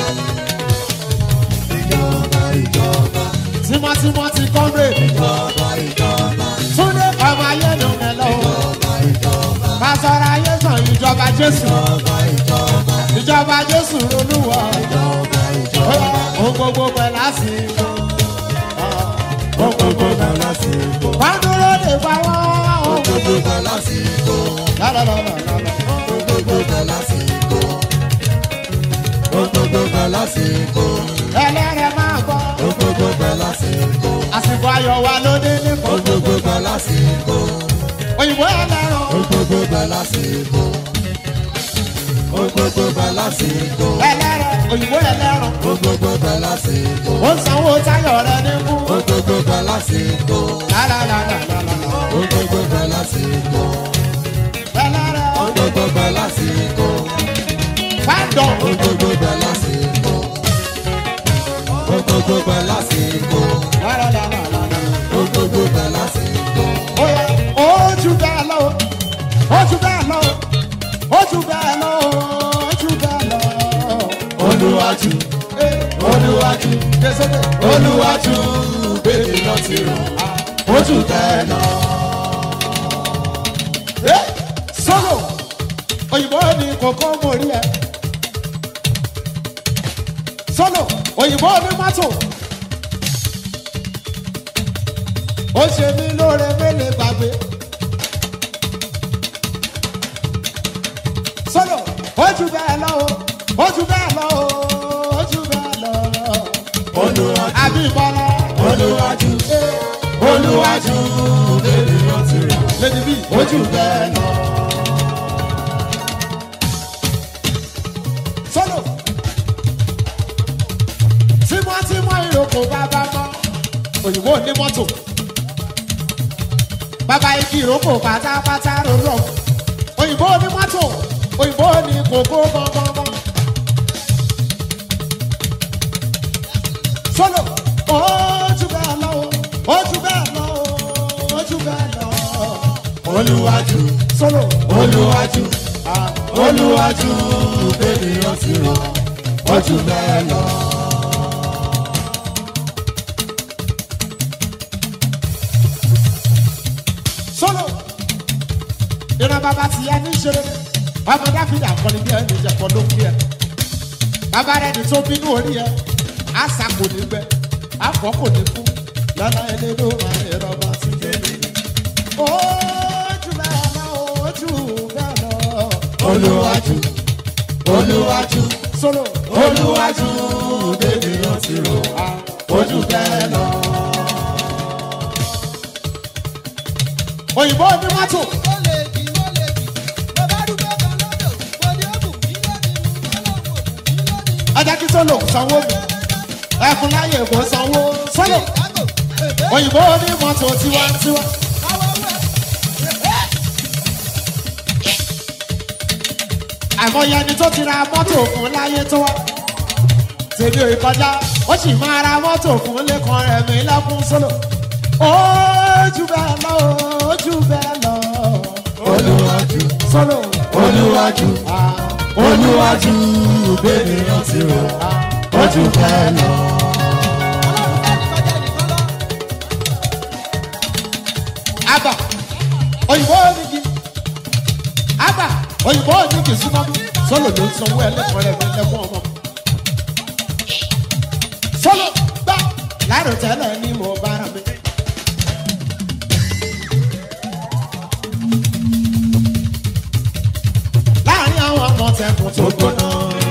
Speaker 3: ìjọba ìjọba
Speaker 1: tímọ́tímọ́ ti kọ́ńdé
Speaker 3: ìjọba ìjọba
Speaker 1: túndé ọmọ ayé ló ń lọ
Speaker 3: ìjọba ìjọba
Speaker 1: pásọ̀rọ̀ ayé sàn ìjọba jésù
Speaker 3: ìjọba ìjọba
Speaker 1: ìjọba jésù olúwa
Speaker 3: ìjọba
Speaker 1: ó
Speaker 3: ìjọba
Speaker 1: yẹ ohun gbogbo pẹ̀ lásìkò
Speaker 3: ó gbogbo gbà lásìkò
Speaker 1: wọ́n dúró lè pa wọ́n
Speaker 3: ó gbogbo gbà lásìkò
Speaker 1: lọ́lọ́lọ́lọ́lọ́.
Speaker 3: ó gbogbo gbà lásìkò ó gbogbo gbà lásìkò
Speaker 1: ẹlẹ́rẹ̀ máa gbọ́
Speaker 3: ó gbogbo gbà lásìkò
Speaker 1: àsìkò ayọ̀ wa ló dé ní
Speaker 3: ó
Speaker 1: kòtò
Speaker 3: gbogbo gbà lásìkò
Speaker 1: òyìnbó ẹlẹ́rọ̀
Speaker 3: ó gbogbo gbà lásìkò ó gbogbo gbà lásìkò
Speaker 1: ẹlẹ́rẹ̀ òyìnbó ẹlẹ́rọ̀
Speaker 3: ó gbogbo gbà lásìkò
Speaker 1: ó sanwó táyọ̀ rẹ ní kú
Speaker 3: ó gbogbo gbà lásìkò
Speaker 1: lálálálálálá
Speaker 3: ó gbogbo gbà lásìkò
Speaker 1: ẹlẹ́rẹ̀
Speaker 3: ó gbogbo gbà lásìkò
Speaker 1: fáńdọ̀
Speaker 3: ó gbogbo gbà lásìkò ó gbogbo gbà lásìkò
Speaker 1: lálálálálá
Speaker 3: ó gbogbo gbà lásìkò
Speaker 1: ó yẹ ó jù bẹ́ẹ̀ lọ ó jù bẹ́ẹ̀ lọ ó jù bẹ́ẹ̀ lọ ó jù bẹ́ẹ̀ lọ.
Speaker 3: olùwàjú olùwàjú
Speaker 1: Jésùdé
Speaker 3: olùwàjú bèbí lọ ti rò ó jù bẹ́ẹ̀ lọ.
Speaker 1: sọ́nà òyìnbó ni kòkó mórí ẹ sọ́nà òyìnbó ni mọ́tò ó ṣe mí lóore mélòó gbàgbé sọ́nà ó jù bẹ́ẹ̀ lọ o ó jù bẹ́ẹ̀ lọ o ó jù bẹ́ẹ̀ lọ
Speaker 3: olùwàjú
Speaker 1: àbí ìbọlá
Speaker 3: olùwàjú olùwàjú bèbí lọ ti rò
Speaker 1: lẹ́ni bí
Speaker 3: ó jù bẹ́ẹ̀ lọ.
Speaker 1: sọ́nà tímọ́tímọ́ ìrókò bàbá mọ́ òyìnbó ní mọ́tò bàbá igi ìrókò pátápátá rọrọ òyìnbó ní mọ́tò òyìnbó ní kòkó gbọngbọngbọn. sọ́nà ojú bẹ́ẹ̀ lọ ojú bẹ́ẹ̀ lọ ojú bẹ́ẹ̀ lọ
Speaker 3: olùwàjú
Speaker 1: sọ́nà
Speaker 3: olùwàjú olùwàjú bèbí lọ ti rò ó jù bẹ́ẹ̀ lọ.
Speaker 1: sọ́nà ìran bàbá ti yá ní ìṣeré ọmọ dáfídì àkọni bí ẹni ìjẹ̀kọ́ ló ń bí ẹ bàbá rẹ ní tó bínú orí ẹ àṣà kò ní gbẹ àfọ kò ní kú lọ́nà ẹlẹ́dọ̀ máa ń rọba sí kéde.
Speaker 3: olúwájú olúwájú
Speaker 1: solo
Speaker 3: olúwájú bébí ó ti rò ojú bẹ́ẹ̀ lọ.
Speaker 1: òyìnbó ní mọ́tò
Speaker 2: ó lè jì ó lè jì mo bá dúpẹ́ kan lọ́dọ̀ mo ní òkú mi lónìí mo lọ́wọ́ òkú mi lónìí.
Speaker 1: ẹjẹ kí solo sanwó mi ẹkùn láyè kò sanwó solo
Speaker 2: Chicago, èbé,
Speaker 1: òyìnbó ní mọ́tò tiwantiwa.
Speaker 2: káwọ́ wẹ̀.
Speaker 1: àìmọye ẹni tó ti ra mọ́tò fún láyé tó wá tèmi ò kọjá ó sì máa ra mọ́tò fún lẹ́kan rẹ̀ mí lẹ́kún sólò ojú bẹ́ẹ̀ lọ ojú bẹ́ẹ̀ lọ
Speaker 3: olúwájú
Speaker 1: sólò
Speaker 3: olúwájú olúwájú bébí ó ti rò ojú bẹ́ẹ̀ lọ.
Speaker 1: àgbà òyìnbó onígi àgbà òyìnbó onígi súnmọ́ mi sólò ló ń sanwó ẹlẹ́kan rẹ̀ mí lẹ́kún ọmọ sólò gbà láàrú tẹ́lẹ̀ ni mo bára mi. láàrin àwọn ọmọ tẹkùn tó gbóná.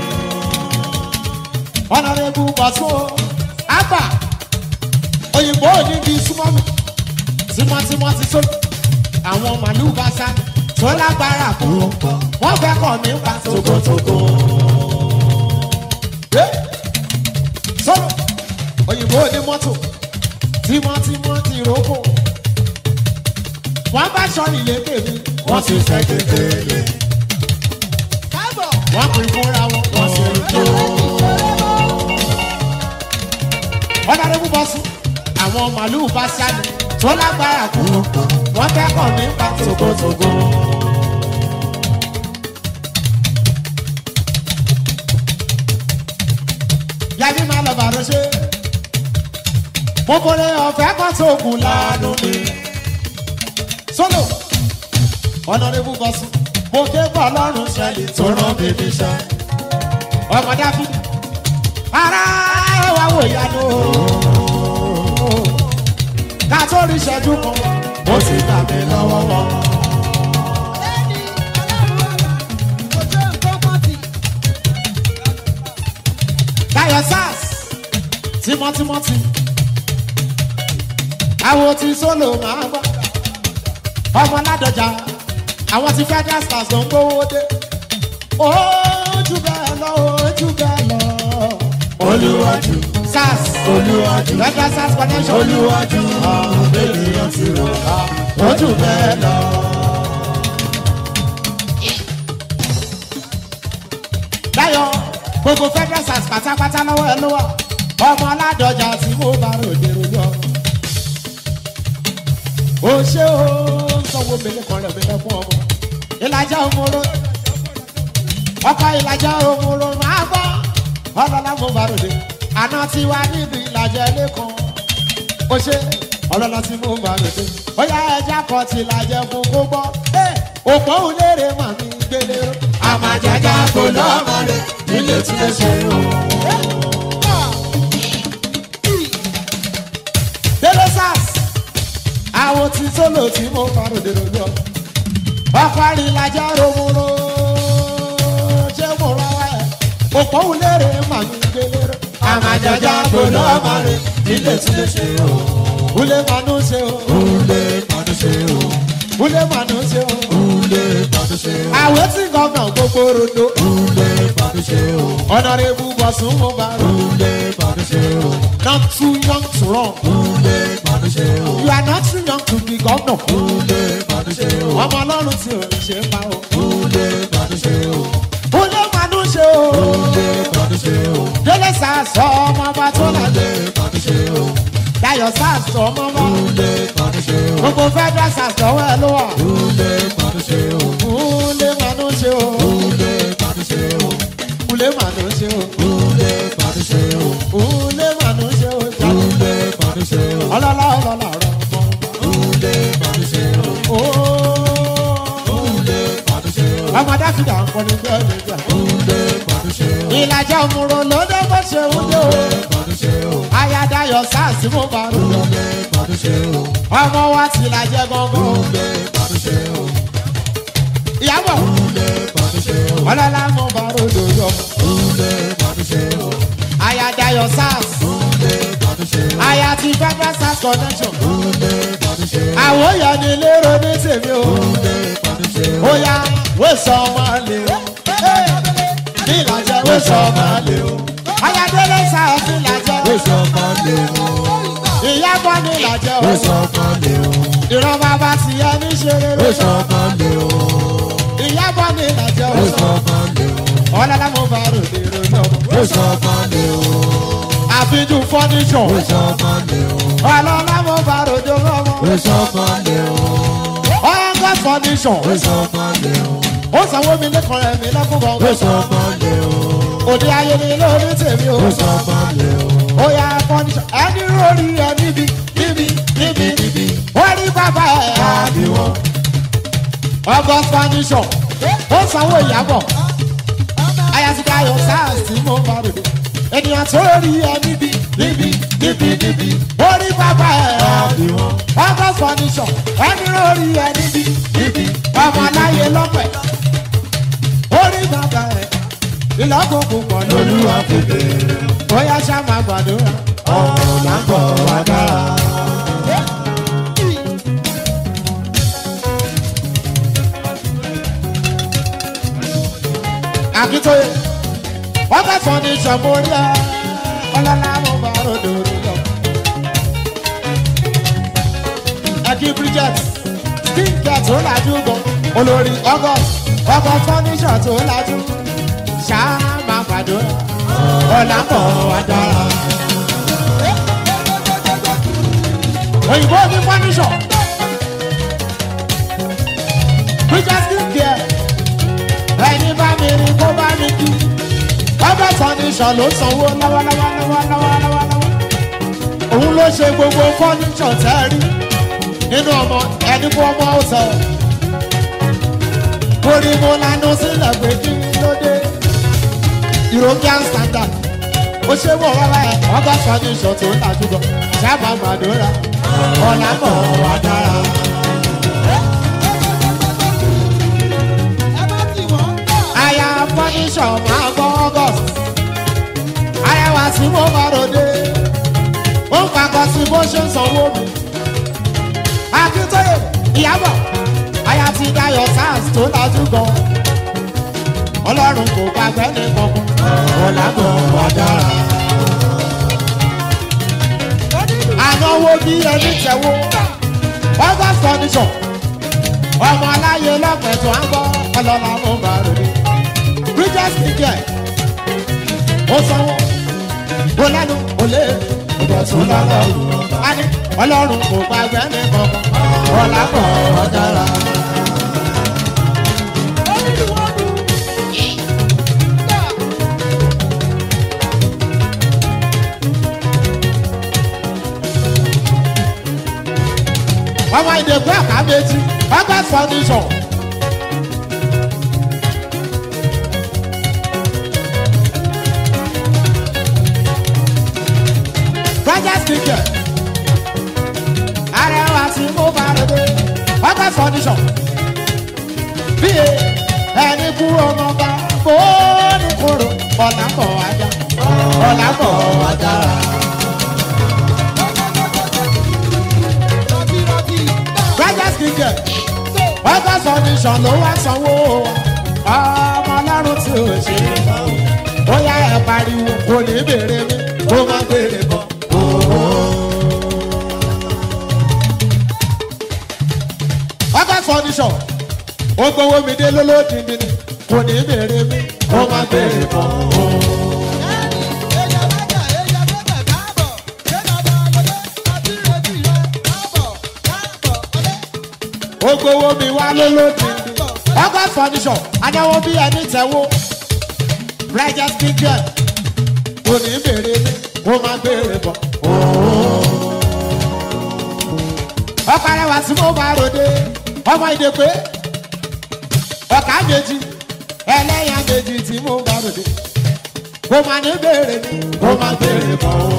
Speaker 1: ọ̀nàrẹ́bù bọ̀sùn o àgbà òyìnbó onígi súnmọ́ mi tímọ́tímọ́ ti sólò àwọn màlúù bá sá tó lágbára kú wọ́n fẹ́ kọ̀ mí pa togotogo. Eh, sólò òyìnbó ní mọ́tò tímọ́tímọ́ ti rókò wọ́n bá sọ nílé tèmi
Speaker 3: wọ́n ti fẹ́ kékeré
Speaker 2: Káàbọ̀,
Speaker 1: wọ́n pín fúnra wọn wọ́n sì ń jó. ọ̀nàdébù bọ́ sùn àwọn màlúù bá sáré tó lágbára kú wọ́n kẹ́kọ̀ọ́ nípa tògótògó. yàrá máa lọ bàrọ̀ ṣe mo kọ́lé ọ̀fẹ́ kan tó kù lánàá mi. sólò ọ̀nàdébù bọ́ sùn mo ké bọ́ lọ́rùn ṣẹlẹ̀ tó rán mi níṣẹ́ ọmọ dáfídì ara wa wò yanu ká tó rí ìṣẹ́jú kan ó ti gbà mí lọ́wọ́ wọn.
Speaker 2: lẹ́ni ọlọ́run ọ̀la, kò jẹ́ nǹkan pọ́ntì.
Speaker 1: Dayo Sars tímọ́tímọ́tì àwọn tí sólò máa gbọ́ ọmọ ládọjà àwọn tí federal stars ló ń gbówó dé ojú bẹ́ẹ̀ lọ ojú bẹ́ẹ̀ lọ
Speaker 3: olúwájú
Speaker 1: Sars
Speaker 3: olúwájú
Speaker 1: federal stars connection
Speaker 3: olúwájú bébí ó ti rò ojú bẹ́ẹ̀ lọ.
Speaker 1: Dayo gbogbo federal stars pátápátá lọ́wọ́ ẹ ló wà ọmọ ládọjà tí mo bá ròde rojọ́ o ṣé o sanwó mele kan rẹ̀ mi lọ fún ọmọ ìlàjà òmòrò ọkọ ìlàjà òmòrò máa gbọ́ ọlọ́lá mo bá ròde àná tí wà níbi ìlàjà ilé kan o ṣé ọlọ́lá tí mo bá ròde ó yá ẹja kan ti ìlàjà fún kó gbọ́ òpó òlérè màmí gbélé ró
Speaker 3: àmàjàjà kò lọ́mọ rẹ̀ nílé tí lè ṣe o.
Speaker 1: délé sars àwọn tí sólò tí mo faròdè lójọ ọkọ àrílájà romoro ṣé mo rọ wá ẹ òpó wulẹ̀rẹ̀ màmí gbélé
Speaker 3: àmàjàjà kò lọ́mọ rẹ̀ nílé tí lè ṣe o.
Speaker 1: wulẹ̀ mànú ṣe o
Speaker 3: Ule pàdé ṣe o.
Speaker 1: wulẹ̀ mànú ṣe o
Speaker 3: Ule pàdé ṣe o.
Speaker 1: àwọn tí gọ́gàn gbogbo rodo
Speaker 3: Ule pàdé ṣe o.
Speaker 1: ọ̀nàrẹ́bù bọ̀sùn mo bá rò
Speaker 3: Ule pàdé ṣe o.
Speaker 1: not too young to run
Speaker 3: Ule pàdé ṣe o.
Speaker 1: you are not too young to be governor
Speaker 3: Ule pàdé ṣe o.
Speaker 1: ọmọ ọlọ́run tí ò ní ṣe pa o
Speaker 3: Ule pàdé ṣe o.
Speaker 1: wulẹ̀ mànú ṣe o.
Speaker 3: Ule pàdé ṣe o.
Speaker 1: délé sàásọ ọmọ ọba tó lálẹ́
Speaker 3: Ule pàdé ṣe o.
Speaker 1: dayọ̀ sàásọ ọmọ ọba
Speaker 3: Ule pàdé ṣe o.
Speaker 1: gbogbo federal sàásọ ọwọ́ ẹ ló wà
Speaker 3: Ule pàdé ṣe o.
Speaker 1: kúlé mànú ṣe o
Speaker 3: Ule pàdé ṣe o.
Speaker 1: kúlé mànú ṣe o
Speaker 3: Ule pàdé ṣe o.
Speaker 1: kúlé mànú ṣe o
Speaker 3: Ule pàdé ṣe o.
Speaker 1: ọlọ́lá ọlọ́lá rẹ ọmọ
Speaker 3: Ule pàdé ṣe o.
Speaker 1: ọba
Speaker 3: Ule pàdé ṣe o.
Speaker 1: ọmọ dáfídà ń kọ́ni bí ẹni gbà
Speaker 3: Ule pàdé ṣe o.
Speaker 1: ìlàjà òmùrò lóde bó ṣe ń dé o
Speaker 3: Ule pàdé ṣe o.
Speaker 1: aya dayọ̀ sàásì mo bá rò
Speaker 3: Ule pàdé ṣe o.
Speaker 1: ọmọ wa ti làjẹ gangan
Speaker 3: Ule pàdé ṣe o.
Speaker 1: ìyàbọ̀
Speaker 3: Ule pàdé ṣe
Speaker 1: ọlọ́lá mo bá ròdò yọ.
Speaker 3: Kúnlé bọ́dún ṣe o.
Speaker 1: ayadayo sars
Speaker 3: Kúnlé bọ́dún ṣe o.
Speaker 1: aya ti federal sars connection.
Speaker 3: Kúnlé bọ́dún ṣe o.
Speaker 1: àwòyàn ni lérò ní tèmi o.
Speaker 3: Kúnlé bọ́dún ṣe o.
Speaker 1: ó yá wẹ́sọ̀ ọmọ lè o. ní ìlàjẹ wẹ́sọ̀ ọmọ lè o. ayadele sars ní ìlàjẹ.
Speaker 3: Wéṣọ kan lè o.
Speaker 1: ìyàbọ̀ ní ìlàjẹ o.
Speaker 3: Wéṣọ kan lè o.
Speaker 1: ìran bàbá ti yẹ ní ṣeré
Speaker 3: Wéṣọ kan lè o.
Speaker 1: ìyàbọ̀ ní ìlàjẹ o.
Speaker 3: Wéṣọ kan lè o.
Speaker 1: ọlọ́lá mo bá ròdò yọ.
Speaker 3: Wéṣọ kan lè o.
Speaker 1: àfijù fọ́níṣọ̀.
Speaker 3: Wéṣọ kan lè o.
Speaker 1: ọlọ́lá mo bá ròdò yọ.
Speaker 3: Wéṣọ kan lè o.
Speaker 1: ọ̀gá fọ́níṣọ̀.
Speaker 3: Wéṣọ kan lè o.
Speaker 1: ó sanwó mi lẹ́kọ̀ọ́ rẹ̀ mi lẹ́kọ̀ọ́ kan.
Speaker 3: Wéṣọ kan lè o.
Speaker 1: òde ayé ni lórí tèmi o.
Speaker 3: Wéṣọ kan lè o.
Speaker 1: ó yà fọ́níṣọ̀. ẹni rórí ẹ níbi níbi níbi níbi. ó rí bàbá ẹ̀
Speaker 3: Àbí wọn.
Speaker 1: ọgọ́ fọ́níṣọ̀. ó sanwó ìyàbọ̀. ayasika yọ sars tí mo bá ròde. ènìyàn tó rí ẹ níbi níbi níbi níbi. ó rí bàbá ẹ̀
Speaker 3: Àbí wọn.
Speaker 1: ọgọ́ fọ́níṣọ̀. ẹni rórí ẹ níbi níbi. ọmọ aláyé lọ́pẹ̀. ó rí bàbá ẹ̀ ìlọ́kùnkùn pọ̀ lórí
Speaker 3: Olúwa kéde.
Speaker 1: bóyá ṣá máa gbàdúrà.
Speaker 3: Ọ̀rọ̀ là ń bọ̀ wá dára.
Speaker 1: Akíntóye, wọ́n fẹ́ fọ́ ní ìṣọ̀mórí ẹ̀, ọlọ́lá mo bá ròdò lọ. Ẹ̀kí Bridget, Stinker tó lajú gan, olórí August, ọkọ̀ fọ́níṣọ̀ tó lajú. Ṣá máa gbàdúrà, ọ̀là ń bọ̀ wá dára. Òyìnbó ní fọ́níṣọ̀. Bridget Stinker ẹni bá mi rí kó bá mi kí ọbẹ̀ fọ́níṣọ̀ ló sanwó lọ́wọ́lọ́wọ́lọ́wọ́lọ́wọ́ òun ló ṣe gbogbo fọ́níṣọ̀ tẹ́ rí nínú ọmọ ẹni fún ọmọ ọ̀sẹ̀ orí mo lanu sílẹ̀ pé kí ló dé european standard ó ṣe wọ̀ rárá ẹ̀ ọbẹ̀ fọ́níṣọ̀ tó ń tajú gan sábà màdúrà ọ̀là mọ̀ wá dára. aya fọ́níṣọ̀ máa gbọ́ august arẹwà sí mo bá ròde ó ń fakọ sí bó ṣe ń sanwó mi akíntóye ìyàbọ̀ aya ti dayọ̀ sars tó dájú gan ọlọ́run kò gbàgbẹ́ ní kankan ọ̀làgbọ̀ wà dára ànáwó bí ẹni tẹ̀wó august fọ́níṣọ̀ ọmọ aláyé lọ́pẹ̀tọ̀ á gbọ́ ọlọ́lá mo bá ròde bridges nìkẹ́ ó sanwó ó lẹ́nu ó lé ìdọ̀tún lọ́lọ́run á ní ọlọ́run kò gbàgbé ní kankan ọ̀là kọ̀ ọ́ dára. ọmọ ìdèkú àkàbẹ́tì ọgbà fọ́nísọ̀. Rogers Ticket. Arẹwà tí mo bá rẹ̀ dé. Ọgbà fọ́nísọ̀. Bí ẹni kú ọmọ bá fóònù kúrò. Ọ̀là ń bọ̀ wájà. Ọ̀là ń bọ̀ wájà. Rogers Ticket. Ọgbà fọ́nísọ̀ ló wá sanwó. Ọmọ ọlọ́run tí ò ṣe é bá wò. Bóyá ẹ pariwo kò ní bèrè mi. Ó máa bèrè bọ̀. ọgá fọníṣọ ó gbowó mi dé lólódìndín ni kò ní bèrè mi ó máa bèrè bọ̀. ó gbowó mi wá lólódìndín ọgá fọníṣọ adáwó bí ẹni tẹwó rẹjẹ kíkẹ kò ní bèrè mi ó máa bèrè bọ̀. ọkọ rẹwà tí mo bá ròde ọmọ ìdèpé ọkà méjì ẹlẹ́yà méjì tí mo bá ròde kò má ní bèrè mi kò má bèrè bọ̀ o.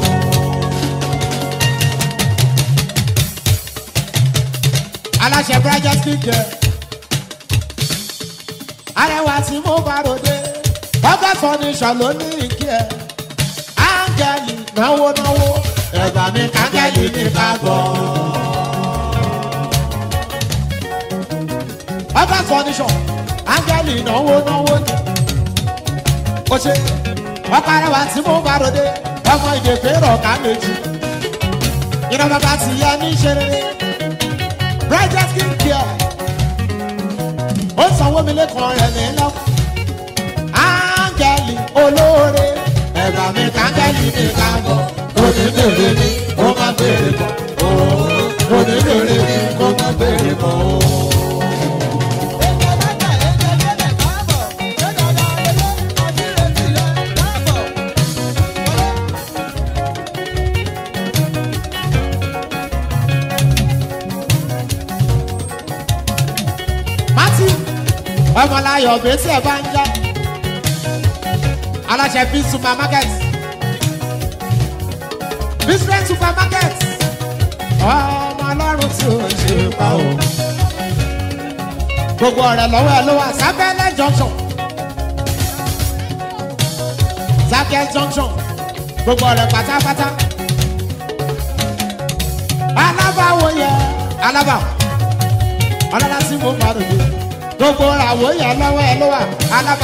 Speaker 1: aláṣẹ brazil speaker arẹwà tí mo bá ròde ọgá fọníṣọ ló ní ìkí ẹ áńgẹ́lì náwó náwó ẹ̀gbà mi kángẹ́lì ní kábọ̀. ọgá fọníṣọ áńgẹ́lì náwó náwó ni ó ṣe ọkọ arẹwà tí mo bá ròde ọmọ ìdèkè rọ̀ ká méjì iná bàbá ti yẹ ní ṣeré bridal skin care ó sanwó mi lẹ́kọ̀ọ́ rẹ̀ ní lọ́kọ̀ áńgẹ́lì olóore ẹ̀gbà mi kángẹ́lì mi káàbọ̀ oníbèrè mi ó má bèrè bọ̀ oníbèrè mi ó má bèrè bọ̀.
Speaker 2: Ètò mẹ́ta ètò ìdílé káàbọ̀. Ṣé dada ilé àti ìrètí rẹ̀ káàbọ̀?
Speaker 1: mati ọmọláyọ̀ bẹ́tí ẹ̀ bá ń já aláṣẹ bí supermarket business supermarket ọmọ ọlọ́run tí ó ṣe pa o gbogbo ọ̀rẹ́ lọ́wọ́ ẹ ló wà sábẹ́lẹ̀ junction sábẹ́ junction gbogbo ọ̀rẹ́ pátápátá alábàáwò yẹ alábàáwò ọlọ́lá sí mo bá ròde gbogbo àwọ̀ yẹn lọ́wọ́ ẹ ló wà alábà.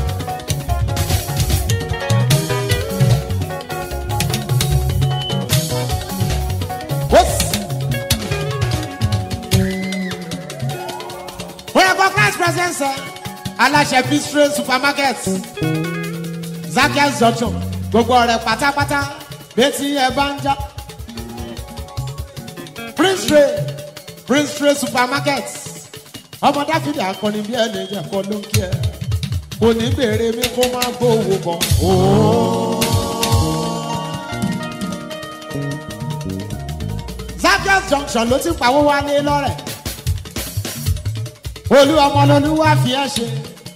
Speaker 1: Oya kọ class presence ẹ aláṣẹ bistro supermarket Zacchaeus junction gbogbo ọ̀rẹ́ pátápátá létí ẹ bá ń já Prince Ray Prince Ray supermarket ọmọ dáfídì akọni bí ẹni jẹ kọ ló ń kí ẹ kò ní bèrè mi kó má gbówó bọ. Zacchaeus junction ló ti pawó wálé lọ́rẹ̀ olú ọmọ lolúwa fi ẹ ṣe.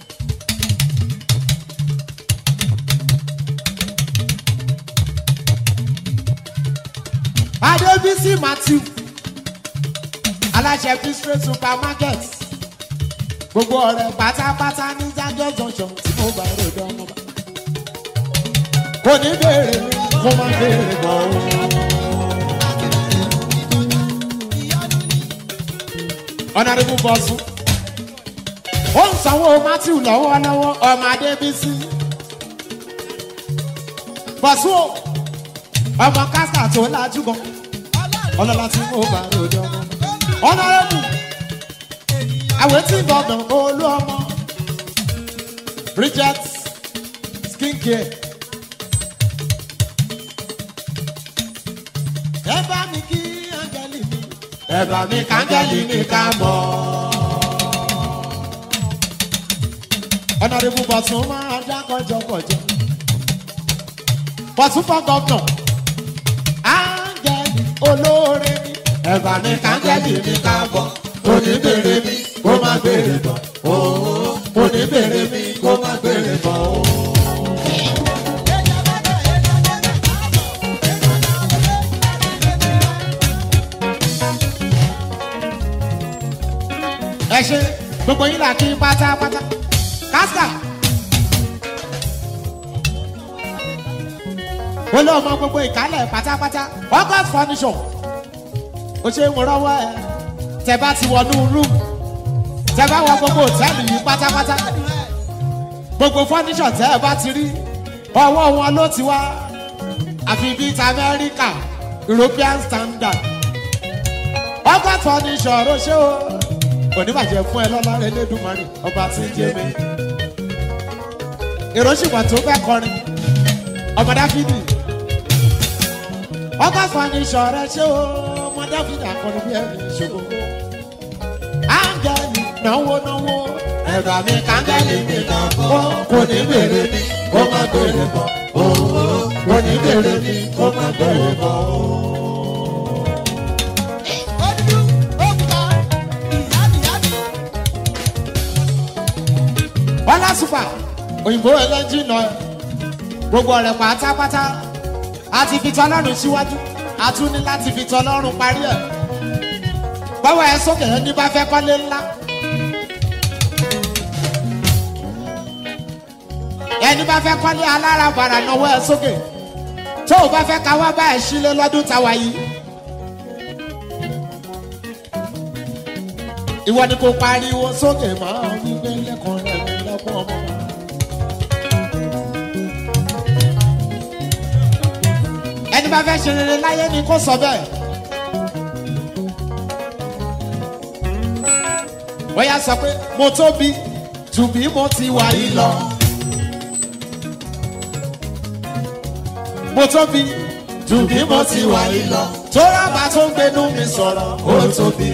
Speaker 1: Adébísí Matthew aláṣẹ bistro supermarket gbogbo ọ̀rẹ́ pátápátá ní jájọ́ junction tí mo bá rò dán ọmọ bá. kò ní béèrè mi kó má béèrè bọ̀ ọ́. ọ̀nàdìbò bọ̀sùn ó ń sanwó matthew lọ́wọ́lọ́wọ́ ọmọ adébísí bọ̀sùn o ọmọ kásítà tó lajú gan ọlọ́lá tí mo bá rò dán ọmọ bá ọ̀nàrẹ́bù àwọn tí gbọ̀ngàn olú ọmọ bridget skincare ẹ bá mi kí áńgẹ́lì mi ẹ bá mi káńgẹ́lì mi ká mọ́. ọ̀nàrẹ́bù bọ̀tún máa dá kọjọkọjọ bọ̀tún fọ́ gọ́gàn áńgẹ́lì olóore mi ẹ bá mi káńgẹ́lì mi ká bọ̀ oníbèrè mi kó má bèrè bọ̀ ooo oníbèrè mi kó má bèrè bọ̀ ooo.
Speaker 2: Ètò mẹ́ta ètò ìdílé káàbọ̀. Ṣé dada ilé àti ìrètí rẹ̀?
Speaker 1: ẹ ṣe gbogbo yín là kí pátápátá kásítà. ó lé ọmọ gbogbo ìkálẹ̀ pátápátá august furniture ó ṣe ń rọwọ́ ẹ tẹ bá ti wọnú rúùmù tẹ bá wọ gbogbo òtẹ́ẹ̀lì yìí pátápátá gbogbo furniture tẹ ẹ bá ti rí ọwọ́ wọn ló ti wá àfi bíi ti amẹ́ríkà european standard august furniture ó ṣe o oníbàjẹ́ fún ẹ lọ́lá elédùnmarè ọba tí ń jẹ́ mi. èrò ṣùgbọ́n tó fẹ́ kọrin ọmọ dáfídì ọkọ̀ fọ́nìṣọ̀ rẹ ṣé o ọmọ dáfídì akọni bí ẹni ṣògo. áńgẹ́lì náwó náwó ẹ̀bà mi káńgẹ́lì mi kan bọ̀ kò ní bèrè mi kó má bèrè bọ̀ kò ní bèrè mi kó má bèrè bọ̀.
Speaker 2: Ojú òkúta ìyáàdìyáàdì.
Speaker 1: bọ́lá super òyìnbó ẹlẹ́jì náà gbogbo ọ̀rẹ́ pátápátá a ti fi tọ́lọ́run síwájú a tún ní láti fi tọ́lọ́run parí ẹ̀ bọ́wọ́ ẹ sókè ẹni bá fẹ́ kọ́lé ńlá ẹni bá fẹ́ kọ́lé alárabàrà náwó ẹ sókè tó o bá fẹ́ ká wá bá ẹ sílé lọ́dún táwa yìí. ìwọ ni kò pariwo sókè máa wípé lẹ́kọ̀ọ́ rẹ̀ mi lẹ́kọ̀ọ́ ọmọ. ẹni bá fẹ́ ṣe rere láyé ni kò sọ bẹ́ẹ̀. bóyá sọ pé mo tóbi jù bí mo ti wà yìí lọ. mo tóbi jù bí mo ti wà yìí lọ. tó rábà tó ń gbénú mi sọ̀rọ̀ ó tóbi.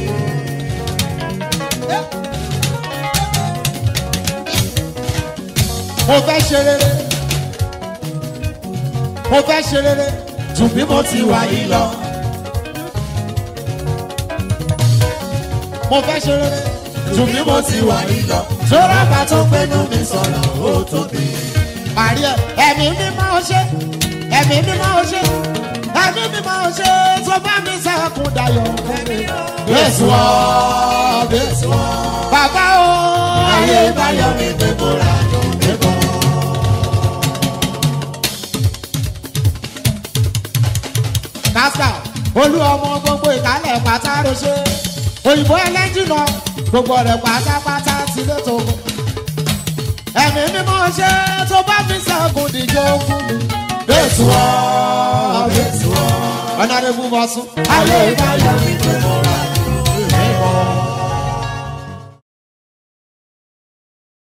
Speaker 1: mo fẹ́ ṣe rere mo fẹ́ ṣe rere jù bí mo ti wà yìí lọ. mo fẹ́ ṣe rere jù bí mo ti wà yìí lọ. sọ́ra bá tó gbẹ́nu mi sọ̀rọ̀ ó tóbi. Màrí ẹ̀ ẹ̀mí mi máa ṣe ẹ̀mí mi máa ṣe ẹ̀mí mi máa ṣe tó bá mi sẹ́kùn dayọ̀. Bẹ́sù ọ́ bẹ́sù ọ́. Bàbá o. Ayé báyọ̀ mi pé mo rà ló dé bọ̀. Kásítà olú ọmọ gbogbo ìkálẹ̀ pátá ló ṣe. Òyìnbó ẹlẹ́jìnà gbogbo rẹ̀ pátápátá ti lé tó. Ẹ̀mí mímọ́ ṣe tó bá mi sẹ́kùn díjọ́ fún mi. Bẹ́sù ọ́ bẹ́sù ọ́. Ọ̀nà rẹ̀ bú bọ́ sún. Ayé báyọ̀ mi pé mo rà